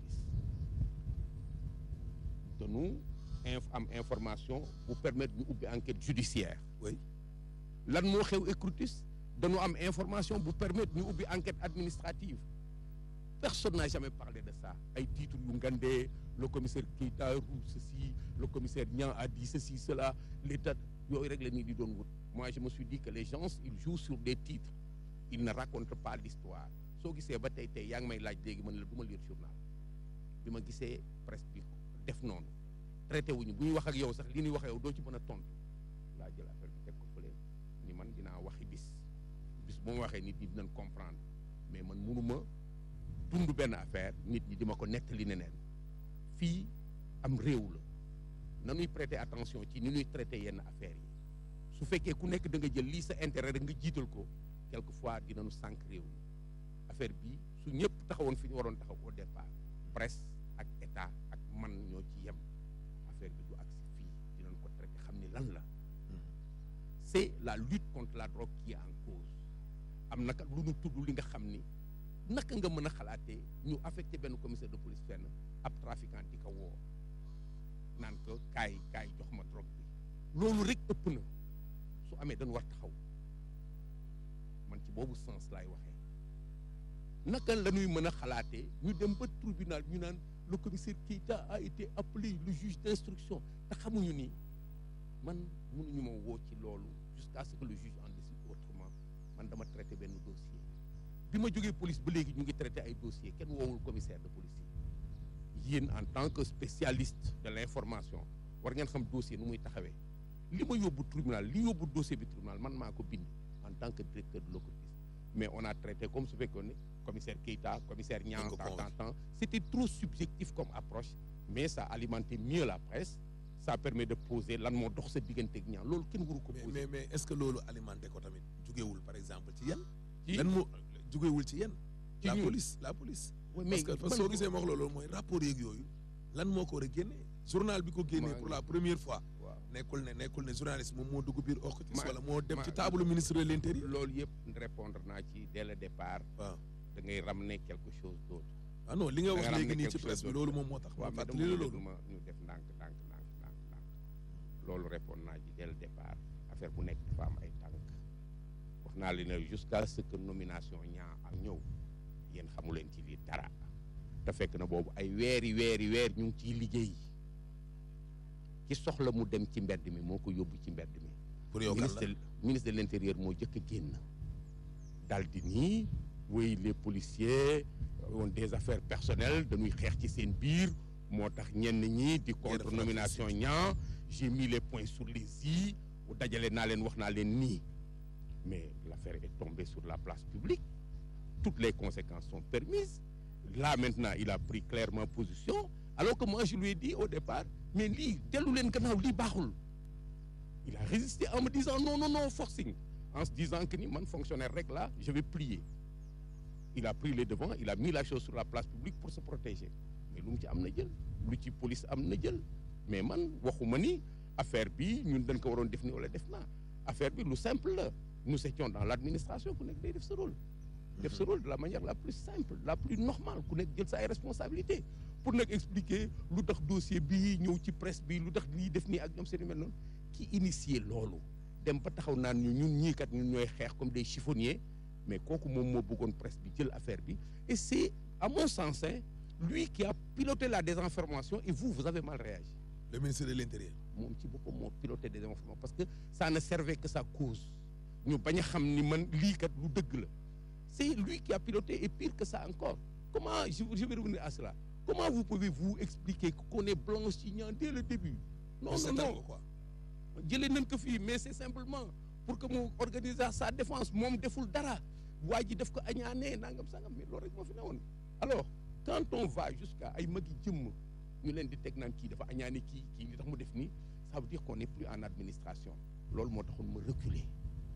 dañu inf am information bu permettre ñu ubbi enquête judiciaire oui lan moo xew OCRTIS dañu am information bu permettre ñu ubbi enquête administrative personne n'a jamais parlé de ça ay titres yu ngandee le commissaire Keita roule ceci le commissaire Niang a dit ceci cela l'état yooyu rek la nit di doon wut moi je me suis dit que les gens ils jouent sur des titres il ne raconte pas l'histoire soo gisee ba tey tey yaa ngi may laaj léegi man la du ma lire journal bi ma gisee presse bi def noonu traité wuñu bu ñuy wax ak yow sax li ñuy wax ak yow doo ci mën a tontu laa jël affaire bi teg ko fële ni man dinaa waxi bis bis bu ma waxee nit ñi dinañ comprendre mais man mënuma dund benn affaire nit ñi di ma ko nettali neneen fii am réew la nanuy prêter attention ci ni ñuy traité yenn affaires yi su fekkee ku nekk da nga jël lii sa intérêt rek nga jiital ko quelquefois dinañu sànq réew mi affaire bi su ñëpp taxawoon fi ñu waroon taxaw au départ presse ak état ak man ñoo ci yem affaire bi du agsi fii dinañ ko traité xam ni lan la c'est la lutte contre la drogue qui est en cause am naka lu ñu tudd li nga xam ni naka nga mën a xalaatee ñu affecté benn commissaire de police fenn ab trafiquant di ko woo naan ko kaay kaay jox ma drogue bi loolu rek ëpp na su amee dañu war taxaw man ci boobu sens laay waxee naka la ñuy mën a xalaatee ñu dem ba tribunal ñu naan le commissaire Keita a été appelé le juge d'instruction te xamuñu ni man mënuñu ma woo ci loolu jusqu'à ce que le juge en décide autrement man dama traité benn dossier bi ma jógee police ba léegi ñu ngi traité ay dossier kenn woowul commissaire de police yi yéen en tant que spécialiste de l'information war ngeen xam dossier nu muy taxawee li ma yóbbu tribunal li yóbbu dossier bi tribunal man maa ko bind en tant que directeur de l'OCRTIS mais on a traité comme su fekkoon ne commissaire Keita commissaire Niang ko tant convoqué. tant tant c'était trop subjectif comme approche mais ça alimentait mieux la presse ça permet de poser lan moo dox sa diggante ak Niang loolu kenn waru ko mais poser mais mais est-ce que loolu alimenté ko tamit jugewul par exemple ci yan. ci lan moo jugewul ci yan. ci la ñun. police la police. Ouais, parce que parce que man- soo gisee ma wax loolu mooy rapport yeeg yooyu lan moo ko war a génnee journal bi ko génnee maa pour ngi- la première fois waaw nekkul ne nekkul ne journaliste moom moo dugg biir OCRTIS Ma- wala moo dem ma- ci table ministre de l'intérieur. loolu yëpp répondre naa ci dès le départ waaw da ngay ramener quelque chose d'autre ah non li nga da wax nga léegi ramener nii ci quelque presse chose bi d'autre. loolu moom moo tax. waaw ma mais fàttali dama la bëgg loolu. ma ñu def ndànk ndànk ndànk ndànk ndànk loolu répondre naa ci dès le départ affaire bu nekk dafa am ay tànk wax naa leen ne jusqu'à ce que nomination ñaa ak ñëw yéen xamu leen ci lii dara te fekk na boobu ay weeri weeri weer ñu ngi ciy liggéey ki soxla mu dem ci mbedd mi moo ko yóbbu ci mbedd mi pour yow kan ministre la ministre de l'intérieur moo jëkk a génn daal di nii oui les policiers ont des affaires personnelles dañuy xeex ci seen biir moo tax ñenn ñi di contre def nomination ñaa j'ai mis les points sur les i dajale naa leen wax naa leen nii mais l'affaire est tombée sur la place publique toutes les conséquences sont permises là maintenant il a pris clairement position alors que moi je lui ai dit au départ mais lii dellu leen gannaaw lii baaxul il a résisté en me disant non non non forcing en se disant que ni man fonctionnaire rek là je vais plier il a pris les devants il a mis la chose sur la place publique pour se protéger mais lu mu ci am na jël lu ci police am na jël mais man waxuma ni affaire bi ñun dañ ko waroon def ni wala def naa affaire bi lu simple la nous étions dans l'administration ku nekk day def sa rôle def sa rôle de la manière la plus simple la plus normale ku nekk jël sa ay responsabilité pour nag expliquer lu tax dossier bii ñëw ci presse bi lu tax lii def nii ak ñoom seen yu mel noonu ki initié loolu dem ba taxaw naan ñu ñun ñii kat ñun ñooy xeex comme des chiffonniers mais kooku moom moo bëggoon presse bi jël affaire bi et c'est à mon sens hein, lui qui a piloté la désinformation et vous vous avez mal réagi le ministre de l'intérieur. moom ci boppam moo piloté des informations parce que ça ne servait que sa cause ñu bañ a xam ni man lii kat lu dëgg la c'est lui qui a piloté et pire que ça encore comment je, je vais revenir à cela comment vous pouvez vous expliquer qu'on est blanchiment dès le début non Ñu non seetal non ko quoi. jëlee nañ ko fii mais c'est simplement pour que mu organiser sa défense moom deful dara waa ji def ko añaanee nangam sangam mais loolu rek moo fi newoon alors quand on va jusqu'à ay magi jëmm ñu leen di teg naan kii dafa añaane kii kii li tax mu def nii ça veut dire qu'on n'est plus en administration loolu moo taxoon ma reculer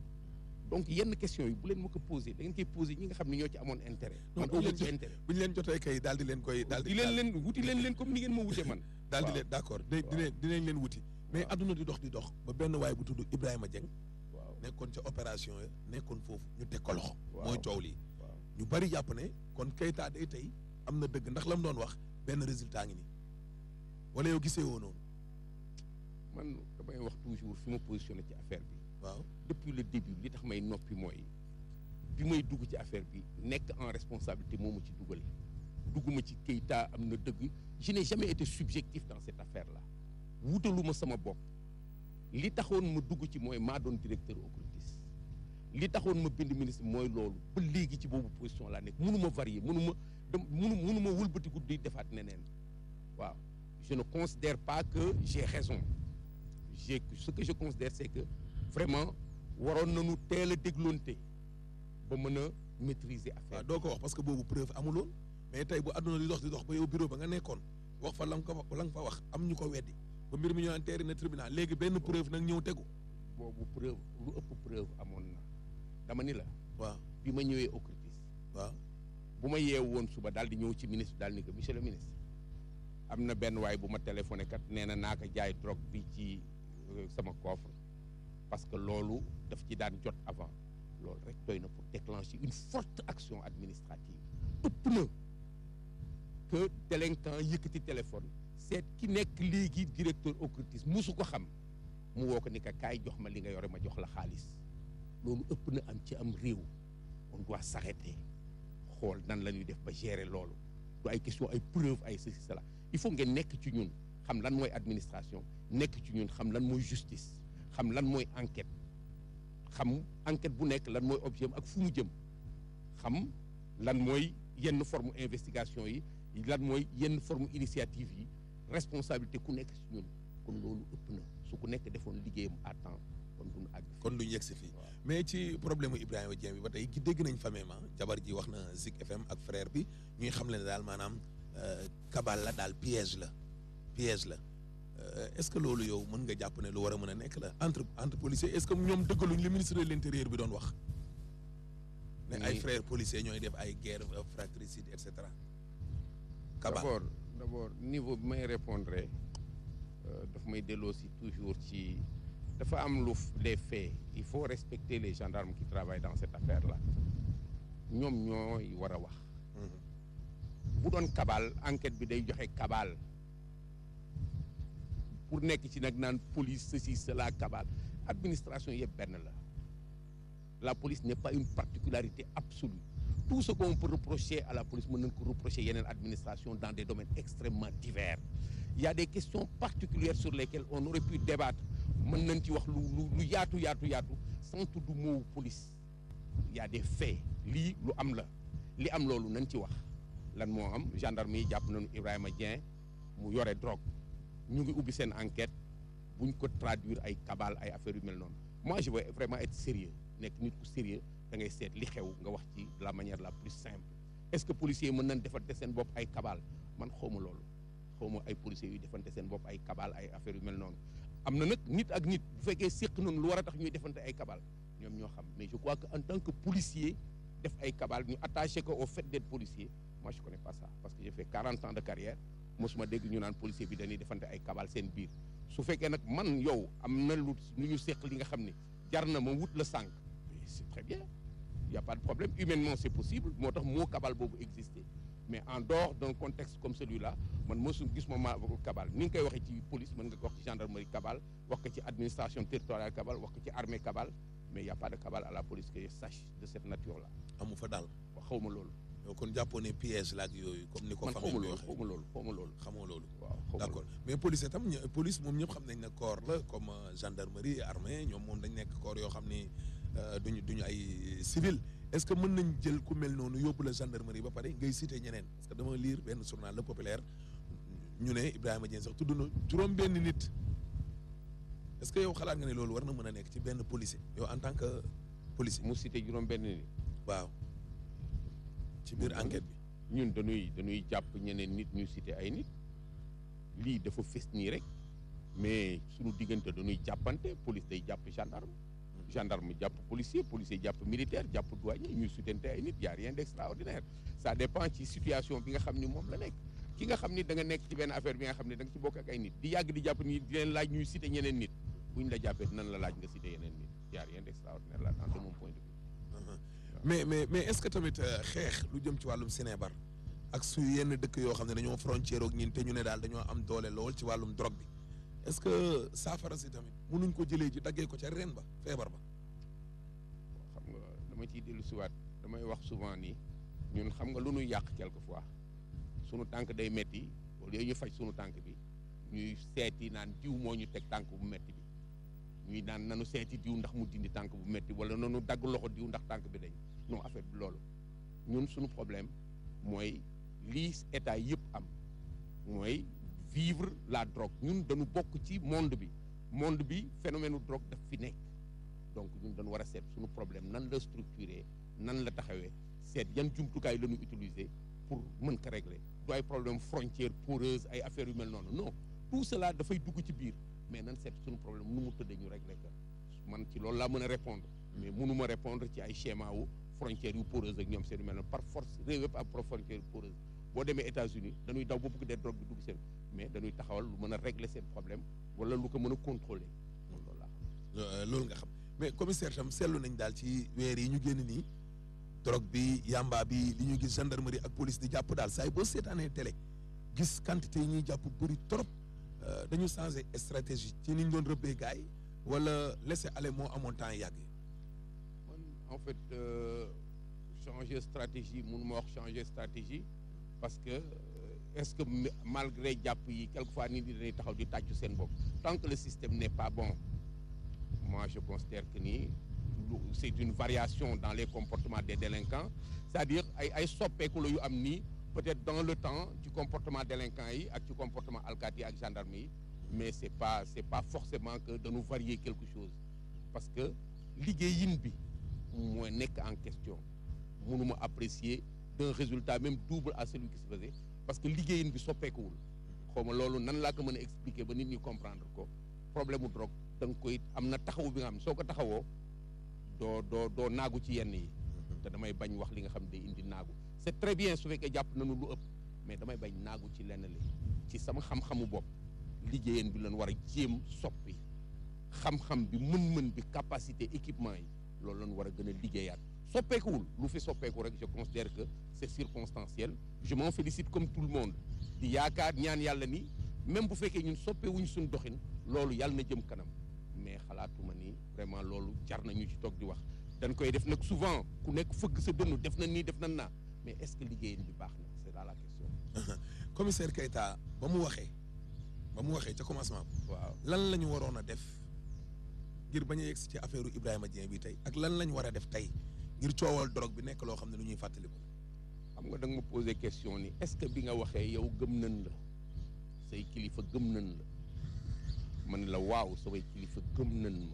donc yenn questions yi bu leen ma ko poser da ngeen koy poser ñi nga xam ne ñoo ci amoon intérêt man bu amu leen ci jot- intérêt bu ñu leen jotee kay daal di leen koy. daal di di leen leen wuti leen leen comme ni ngeen ma wutee man daal di waaw. leen d'accord di waaw. dinañ dinañ leen wuti. mais waaw. adduna di dox di dox ba benn waay bu tudd Ibrahima Dieng waaw nekkoon ca opération ya nekkoon foofu ñu teg ko loxo. Waaw. mooy coow lii. waaw ñu bari jàpp ne kon Keita day tey am na dëgg ndax la mu doon wax benn résultat ngi nii wala yow gisee woo noonu. man damay wax toujours fi ma positionné ci affaire bi waaw depuis le début li tax may noppi mooy bi may dugg ci affaire bi nekk en responsabilité moo ma ci dugal dugguma ci Keita am na dëgg je n'ai jamais été subjectif dans cette affaire là wutaluma sama bopp li taxoon ma dugg ci mooy maa doon directeur OCRTIS li taxoon ma bind ministre mooy loolu ba léegi ci boobu position laa nekk mënu ma varier mënu ma dem mënu mënu ma wëlbatiku di defaat neneen waaw je ne considère pas que j'ai raison j'ai ce que je considère c'est que vraiment waroon nañu teel a dégloonte ba mën a maîtriser affaire waaw doo ko wax parce que boobu preuve amuloon mais tey bu àdduna di dox di dox ba yow bureau ba nga nekkoon wax fa la nga ko la nga fa wax am ñu ko weddi ba mbir mi ñu naan teeri na tribunal léegi benn preuve nag ñëw tegu boobu preuve lu ëpp preuve amoon na dama ni la waaw bi ma ñëwee OCRTIS waaw bu ma yeewu woon suba daal di ñëw ci ministre daal ni que monsieur le ministre am na benn waay bu ma téléphoné kat nee na naa ko jaay drogue bi ci euh, sama coffre parce que loolu daf ci daan jot avant loolu rek doy na pour déclencher une forte action administrative ëpp na que délinquant yëkkati téléphone seet ki nekk léegi directeur OCRTIS musu ko xam mu woo ko ni ka kaay jox ma li nga yore ma jox la xaalis loolu ëpp na am ci am réew on doit s'arrêter xool nan la ñuy def ba gérer loolu du ay question ay preuve ay ceci cela il faut ngeen nekk ci ñun xam lan mooy administration nekk ci ñun xam lan mooy justice xam lan mooy enquête xam enquête bu nekk lan mooy objet ak fu mu jëm xam lan mooy yenn forme investigation yi lan mooy yenn forme initiative yi responsabilité ku nekk ci ñun kon loolu ëpp na su ku nekk defoon liggéeyam à temps kon duñu àgg kon duñ yegg si fii mais ci problème mu Ibrahima Dieng bi ba tey ki dégg nañ famille ma jabar ji wax na Zik FM ak frère bi ñuy xam le ne daal maanaam kabal la daal piège la piège la est-ce que loolu yow mën nga jàpp ne lu war a mën a nekk la entre entre policiers est-ce que ñoom dëggaluñ li ministre de l'intérieur bi doon wax ne ay Oui. frères policiers ñooy def ay guerre fratricide et cetera kabal d'abord d'abord niveau bi may répondre euh, daf may delloo si toujours ci dafa am lu f- les faits il faut respecter les gendarmes qui travaillent dans cette affaire là ñoom ñooy war a wax Mhm. bu doon kabal enquête bi day joxe kabal pour nekk ci nag naan police ceci cela kabal administration yëpp benn la la police n'est pas une particularité absolue tout ce qu'on peut reprocher à la police mën nañ ko reprocher yeneen administration dans des domaines extrêmement divers il y a des questions particulières sur lesquelles on aurait pu débattre mën nañ ci wax lu lu lu yaatu yaatu yaatu sans tudd mot police il y a des faits lii lu am la li am loolu nañ ci wax lan moo am gendarme yi jàpp nañu Ibrahima Dieng mu yore drogue ñu ngi ubbi seen enquête buñ ko traduire ay cabale ay affaires yu mel noonu moi je veux vraiment être sérieux nekk nit ku sérieux da ngay seet li xew nga wax ci de la manière la plus simple est-ce que policiers yi mën nañ defante seen bopp ay cabale man xawma loolu xawma ay policiers yu defante seen bopp ay cabale ay affaires yu mel noonu am na nag nit ak nit bu fekkee séq noonu lu war a tax ñuy defante ay cabale ñoom ñoo xam mais je crois que en tant que policier def ay cabale ñu attaché ko au fait d'être policier moi je connais pas ça parce que j'ai fait 40 ans de carrière mosuma dégg ñu naan policier bi dañuy defante ay cabale seen biir su fekkee nag man yow am na lu lu ñu seq li nga xam ne jar na ma wut la sànq mais c'est très bien il y a pas de problème humainement c'est possible moo tax moo cabale boobu exister mais en dehors d'un contexte comme celui-là man mosu gis ma ma cabale ni nga koy waxee ci police mën nga ko wax ci gendarmerie cabale wax ko ci administration territoriale cabale wax ko ci armée cabale mais il y a pas de cabale à la police que je sache de cette nature-là amu fa daal xaw ma loolu yow kon jàppoo ne piège la ak yooyu comme ni ko man xaw famille ma bi loolu waxee xaw ma loolu xaw ma loolu xamoo loolu waaw xaw ma d'accord mais police itam ñë- police moom ñëpp xam nañ ne corps la comme euh, gendarmerie armée ñoom moom dañ nekk corps yoo xam ni euh, duñu duñu ay civil est-ce que mën nañ jël ku mel noonu yóbbu la gendarmerie ba pare ngay citer ñeneen parce que dama lire benn journal Le Populaire ñu ne Ibrahima Dieng sax tudd na juróom benn nit est-ce que yow xalaat nga ne loolu war na mën a nekk ci benn policier yow en tant que policier mu cité juróom benn nit waaw ci biir Moom enquête bi ñun dañuy dañuy jàpp ñeneen nit ñu cité ay nit lii dafa fës nii rek mais suñu diggante dañuy jàppante police day jàpp gendarme gendarme jàpp policier policier jàpp militaire jàpp douanier ñuy sutante ay nit y a rien d'extraordinaire ça dépend ci situation bi nga xam ni moom la nekk ki nga xam ni da nga nekk ci benn affaire bi nga xam ne da nga ci bokk ak ay nit di yàgg di jàpp ni di leen laaj ñuy cité ñeneen nit buñ la jàppee dinañ la laaj nga cité yeneen nit y a rien d'extraordinaire là dans de mon point de vue Uh-huh. mais mais mais est-ce que tamit euh, xeex lu jëm ci wàllum Sénébar ak su yenn dëkk yoo xam ne dañoo frontière ak ñin te ñu ne daal dañoo am doole lool ci wàllum drogue bi est-ce que saafara si tamit mënuñ ko jëlee ji daggee ko ca ren ba feebar ba xam nga dama ciy dellu siwaat damay wax souvent ni ñun xam nga lu ñuy yàq quelquefois sunu tànk day metti au lieu ñu faj sunu tànk bi ñuy seeti naan diw moo ñu teg tànk bu metti bi ñuy naan nanu seeti diw ndax mu dindi tànk bu metti wala nanu dagg loxo diw ndax tànk bi dañ non affaire bi loolu ñun suñu problème mooy lii état yëpp am mooy vivre la drogue ñun dañu bokk ci monde bi monde bi phénomène u drogue daf fi nekk donc ñun dañu war a seet suñu problème nan la structuré nan la taxawee seet yan jumtukaay la ñu utiliser pour mën ko régler du ay problème frontière poreuse ay affaires yu mel noonu non tout cela dafay dugg ci biir mais nan seet suñu problème nu mu tëddee ñu régler ko man ci loolu laa mën a répondre mais mënuma répondre ci ay schéma wu frontières yu poreuse ak ñoom seen yu mel noonu par force réew yëpp am frontière poreuse boo demee États-Unis dañuy daw ba bëgg dee drogue bi dugg seen mais dañuy taxawal lu mën a régler seen problème wala lu ko mën a contrôler moom loolu laa xam loolu nga xam mais commissaire tam seetlu nañ daal ci weer yi ñu génn nii drogue bi yamba bi li ñu gis gendarmerie ak police di jàpp daal saa yi boo seetaanee télé gis quantité yi ñuy jàpp bëri trop dañu changé stratégie ci ni ñu doon rëbbee gars yi wala laisser aller moo amoon temps yàgg man en fait euh, changer stratégie mënu ma wax changer stratégie parce que euh, est-ce que malgré jàpp yi quelquefois nit ñi dañuy taxaw di tàccu seen bopp tant que le système n'est pas bon moi je considère que ni c'est une variation dans les comportements des délinquants c'est-à-dire ay ay soppeeku la yu am nii peut-être dans le temps ci comportement délinquant yi ak ci comportement alkaati yi ak gendarme yi mais c'est pas c'est pas forcément que dañu varier quelque chose parce que liggéeyin bi mooy nekk en question mënuma apprécier d'un résultat même double à celui qui se faisait parce que liggéeyin bi soppeekuwul xaw ma loolu nan laa ko mën a expliquer ba nit ñi comprendre ko problème mu drogue da nga koy am na taxawu bi nga xam soo ko taxawoo doo doo doo naagu ci yenn yi te damay bañ wax li nga xam ne day indi naagu c'est très bien su fekkee jàpp nañu lu ëpp mais damay bañ naagu ci lenn li ci sama xam-xamu bopp liggéeyeen bi lañ war a jéem soppi xam-xam bi mën-mën bi capacité équipement yi loolu lañ war a gën a liggéeyaat soppeekuwul lu fi soppeeku rek je considère que c'est circonstanciel je m'en félicite comme tout le monde di yaakaar ñaan yàlla ni même bu fekkee ñun soppewuñ suñ doxin loolu yàlla na jëm kanam mais xalaatuma ni vraiment loolu jar na ñu ci toog di wax dañ koy def nag souvent ku nekk fëgg sa dënnu def na nii def na naa mais est-ce que liggéeyin bi baax na c'est là la question commissaire Keita ba mu waxee ba mu waxee ca commencement waaw lan la ñu waroon a def ngir bañ a yegsi ci affaire Ibrahima Dieng bi tey ak lan la ñu war a def tey ngir coowal drogue bi nekk loo xam ne lu ñuy fàttaliku. xam nga da nga ma posé question ni est-ce que bi nga waxee yow gëm nañ la say kilifa gëm nañ la man la waaw samay kilifa gëm nañ ma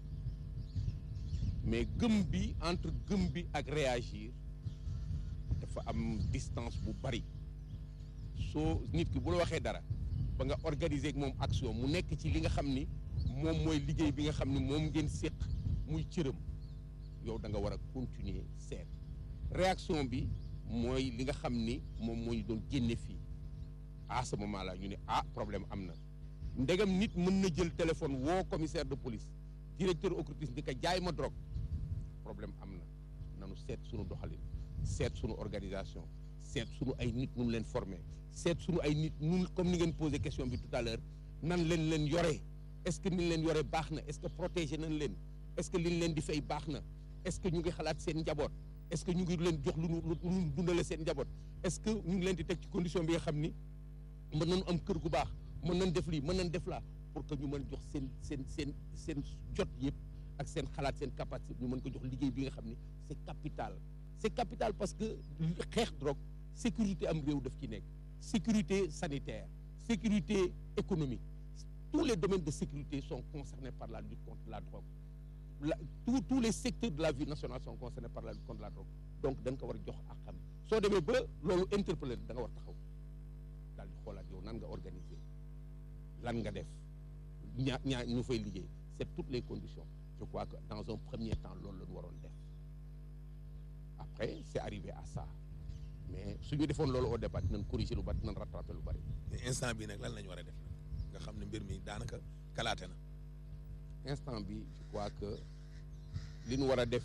mais gëm bi entre gëm bi ak réagir dafa am distance bu bari soo nit ki bu la waxee dara ba nga organiser ak moom action mu nekk ci li nga xam ni moom mooy liggéey bi nga xam ni moom ngeen séq muy cëram yow da nga war a continuer seet réaction bi mooy li nga xam ni moom moo ñu doon génne fii à ce moment là ñu ne ah problème am na ndegam nit mën na jël téléphone woo commissaire de police directeur OCRTIS ni ko jaay ma drogue problème am na nanu seet sunu doxalin seet sunu organisation seet sunu ay nit nun leen former seet sunu ay nit nun comme ni ngeen posé question bi tout à l'heure nan leen leen yore est-ce que ni leen yore baax na est-ce que protéger nañ leen est-ce que liñ leen di fay baax na est-ce que ñu ngi xalaat seen njaboot est-ce que ñu ngi leen jox lu nu lu nu dundale seen njaboot est-ce que ñu ngi leen di teg ci condition bi nga xam ni mën nañu am kër gu baax mën nañ def lii mën nañ def laa pour que ñu mën jox seen seen seen seen jot yëpp ak seen xalaat seen capacité ñu mën ko jox liggéey bi nga xam ni c'est capital c'est capital parce que xeex drogue sécurité am réew daf ci nekk sécurité sanitaire sécurité économique tous les domaines de sécurité sont concernés par la lutte contre la drogue la tous tous les secteurs de la vie nationale sont concernés par la lutte contre la drogue donc da nga ko war a jox ak xam soo demee ba loolu interpellé da nga war taxaw daal di xoolaat yow nan nga organiser lan nga def ñaa ñaa ñu fay liggéey c'est toutes les conditions je crois que dans un premier temps loolu la ñu waroon def après c'est arrivé à ça mais su ñu defoon loolu au départ dinañ corriger lu bari dinañ rattraper lu bari. mais instant bi nag lan la ñu war a def nag nga xam ne mbir mi daanaka kalaate na. instant bi je crois que li ñu war a def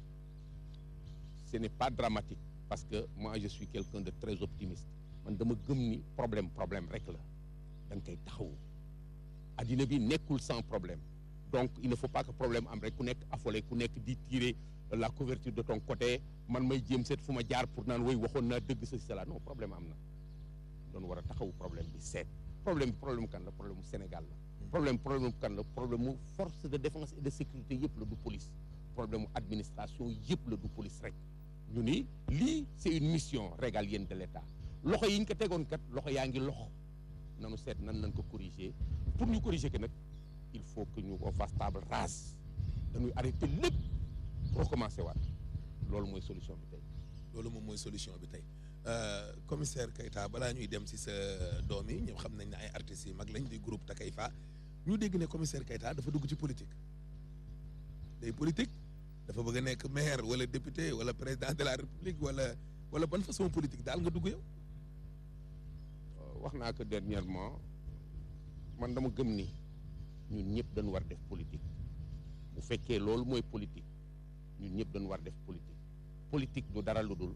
ce n'est pas dramatique parce que moi je suis quelqu'un de très optimiste man dama gëm ni problème problème rek la da nga koy taxawu addina bi nekkul sans problème donc il ne faut pas que problème am rek ku nekk affolé ku nekk di tirer la couverture de ton côté man may jéem seet fu ma jaar pour naan woy waxoon naa dëgg sa cela non problème am na doon war a taxawu problème bi seet problème bi problème kan la problème mu Sénégal la problème problème mu kan la problème mu force de défense et de sécurité yëpp la du police problème mu administration yëpp la du police rek ñu ni lii c'est une mission régalienne de l'État loxo yi ñu ko tegoon kat loxo yaa ngi loxo nanu seet nan lañ ko corriger pour ñu corriger ko nag il faut que ñu ko fasse table rase dañuy arrêter lépp recommencer waat loolu mooy solution bi tey loolu moom mooy solution bi tey commissaire Keita balaa ñuy dem si sa doom yi ñëpp xam nañ ne ay artistes yi mag lañ di groupe Takeifa ñu dégg ne commissaire Keita dafa dugg ci politique day politique dafa bëgg a nekk maire wala député wala président de la république wala wala ban façon politique daal nga dugg yow. wax naa ko dernièrement man dama gëm ni ñun ñëpp dañu war def politique bu fekkee loolu mooy politique ñun ñëpp dañu war def politique politique du dara lu dul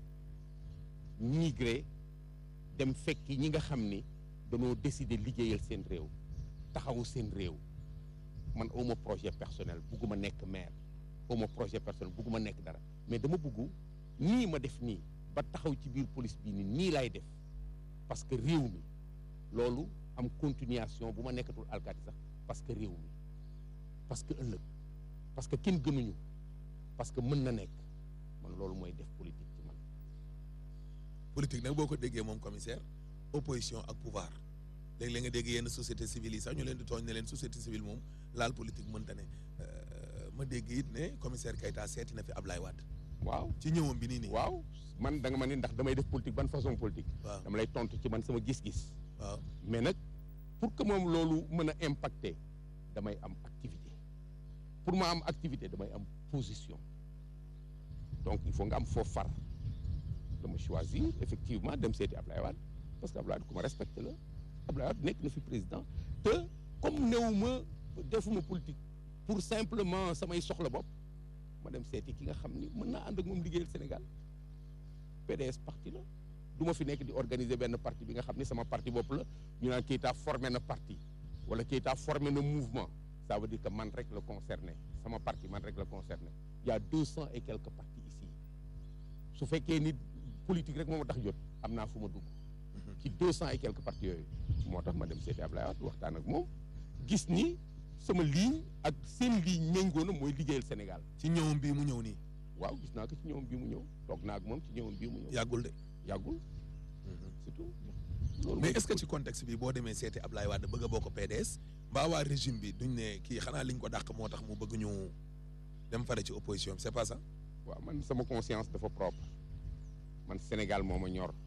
migré dem fekki ñi nga xam ni dañoo décider liggéeyal seen réew taxawu seen réew man awma projet personnel bugguma nekk maire awma projet personnel bugguma nekk dara mais dama bugg nii ma def nii ba taxaw ci biir police bii ni nii lay def parce que réew mi loolu am continuation bu ma nekkatul alkaati sax parce que réew mi parce que ëllëg parce que kenn gënuñu parce que mën na nekk man loolu mooy def politique ci man politique nag boo ko déggee moom commissaire opposition ak pouvoir léeg-léeg nga dégg yenn société civile yi sax ñu leen di tooñ ne leen société civile moom laal politique mënta ne ma dégg it ne commissaire Keita seeti na fi Ablaye Wade waaw ci ñëwam bi nii nii waaw man da nga ma ni ndax damay def politique ban façon politique waaw dama lay tontu ci man sama gis-gis waaw mais nag pour que moom loolu mën a impacter damay am activité pour ma am activité damay am position donc il faut nga am foofu far dama choisir effectivement dem seeti Ablaye Wade parce que Ablaye Wade ku ma respecté la Ablaye Wade nekk na fi président te comme néew ma defuma politique pour simplement samay soxla bopp ma dem seeti ki nga xam ni mën naa ànd ak moom liggéeyal Sénégal PDS parti la du ma fi nekk di organiser benn parti bi nga xam ni sama parti bopp la ñu naan Keita formé na parti wala Keita formé na mouvement ça veut dire que man rek la concerné sama parti man rek la concerné il y a deux cent et quelques partis ici su fekkee nit politique rek moo ma tax jot am naa fu ma dugg ci deux cent et quelques partis yooyu moo tax ma dem seeti Ablaye Wade waxtaan ak moom gis ni sama ligne ak seen ligne méngoo na mooy liggéeyal Sénégal ci ñëwam bii mu ñëw nii waaw gis naa ko ci ñëwam bii mu ñëw toog naa ak moom ci ñëwam bii mu ñëw yàggul de yàggul surtout loolu mais est-ce que ci contexte bi boo demee seeti Ablaye Wade bëgg a bokk PDS mbaa waa régime bi duñ ne kii xanaa liñ ko dàq moo tax mu bëgg ñu dem fare ci opposition bi c'est pas ça waaw man sama conscience dafa propre man Sénégal moo ma ñor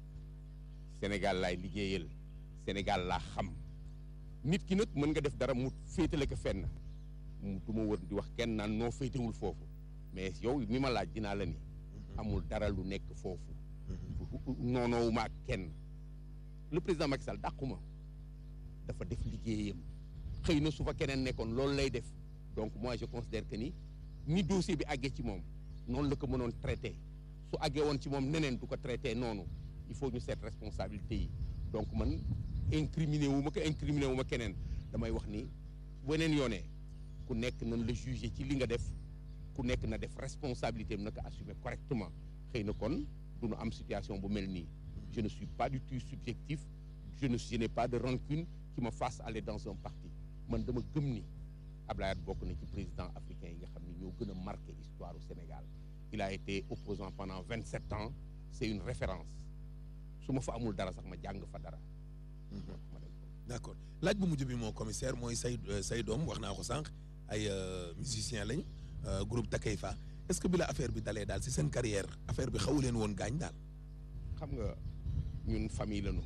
Sénégal laay liggéeyal Sénégal laa xam nit ki nag mën nga def dara mu féetale ko fenn mu du ma wër di wax kenn naan noo féetewul foofu mais yow mi ma laaj dinaa la ni amul dara lu nekk foofu noonoowu ma ak kenn le président Macky Sall dàquma dafa def liggéeyam xëy na su fa keneen nekkoon loolu lay def donc moi je considère que ni ni dossier bi àggee ci moom noonu la ko mënoon traité su àggee woon ci moom neneen du ko traité noonu il faut ñu seet responsabilité yi donc man incriminé wu ma ko incriminé wu ma keneen damay wax ni weneen yoonee ku nekk nañ la jugé ci li nga def ku nekk na def responsabilité am na ko assumer correctement xëy na kon du ñu am situation bu mel nii je ne suis pas du tout subjectif je ne je n'ai pas de rancune qui me fasse aller dans un parti man dama gëm ni Ablaye Wade bokk na ci président africain yi nga xam ne ñoo gën a marqué histoire au Sénégal il a été opposant pendant vingt sept ans c'est une référence su ma fa amul dara sax ma jàng fa dara ma dem ko d'accord laaj bu mujj bi moo commissaire mooy say say doom wax naa ko sànq ay musiciens lañ groupe Takeifa est-ce que bi la affaire bi dalee daal ci seen carrière affaire bi xawu leen woon gaañ daal xam nga ñun famille lañu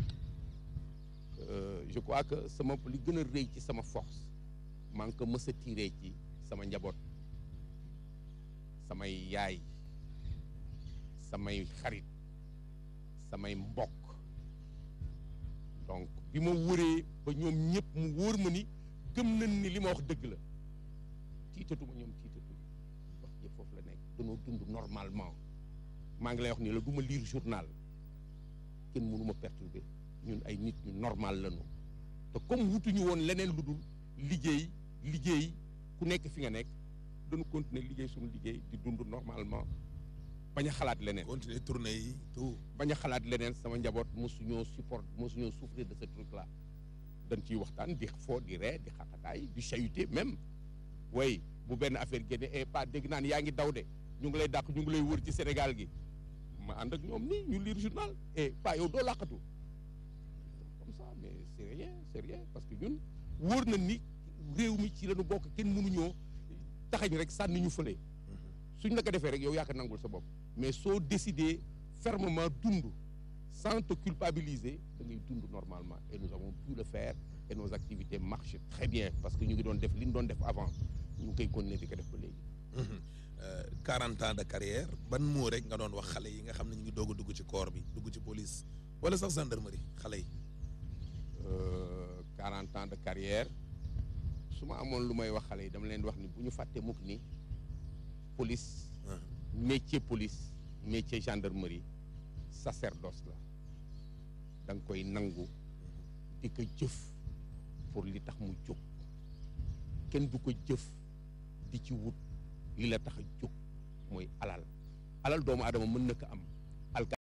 Euh, je crois que sama li gën a rëy ci sama force maa ngi ko mës a tiré ci sama njaboot samay yaay samay xarit samay mbokk donc bi ma wëree ba ñoom ñëpp mu wóor ma ni gëm nañ ni li ma wax dëgg la tiitatuma ñoom tiitatuñu wax yëpp foofu la nekk danoo dund normalement maa ngi lay wax ni la du ma lire journal kenn mënu ma perturber ñun ay nit ñu normal lañu te comme wutuñu woon leneen lu dul liggéey liggéey ku nekk fi nga nekk dañu continuer liggéey suñu liggéey di dund normalement bañ a xalaat leneen continuer tournée yi tout bañ a xalaat leneen sama njaboot mosuñoo support mosuñoo souffrir de ce truc là dañ ciy waxtaan di foo di ree di xaqataay di chahuter même way bu benn affaire génne et pas dégg naan yaa ngi daw de ñu ngi lay dàq ñu ngi lay wër ci Sénégal gi ma ànd ak ñoom nii ñu lire journal et pas yow doo làqatu comme ça mais c'est rien c'est rien parce que ñun wóor na ni réew mi ci lañu bokk kenn mënuñoo taxañ rek sànni ñu fële suñ la ko defee rek yow yaa ko nangul sa bopp mais soo décidé fermement dund sans te culpabiliser da ngay dund normalement et nous avons pu le faire et nos activités marchent très bien parce que ñu ngi doon def li ñu doon def avant ñu ngi koy continuer di ko def ba léegi. quarante ans de carrière ban moo rek nga doon wax xale yi nga xam ne ñu ngi doog a dugg ci corps bi dugg ci police wala sax gendarmerie xale yi. quarante ans de carrière su ma amoon lu may wax xale yi dama leen di wax ni bu ñu fàtte mukk ni police. métier police métier gendarmerie sacerdoce la da nga koy nangu di ko jëf pour li tax mu jóg kenn du ko jëf di ci wut li la tax a jóg mooy alal alal doomu aadama mën na ko am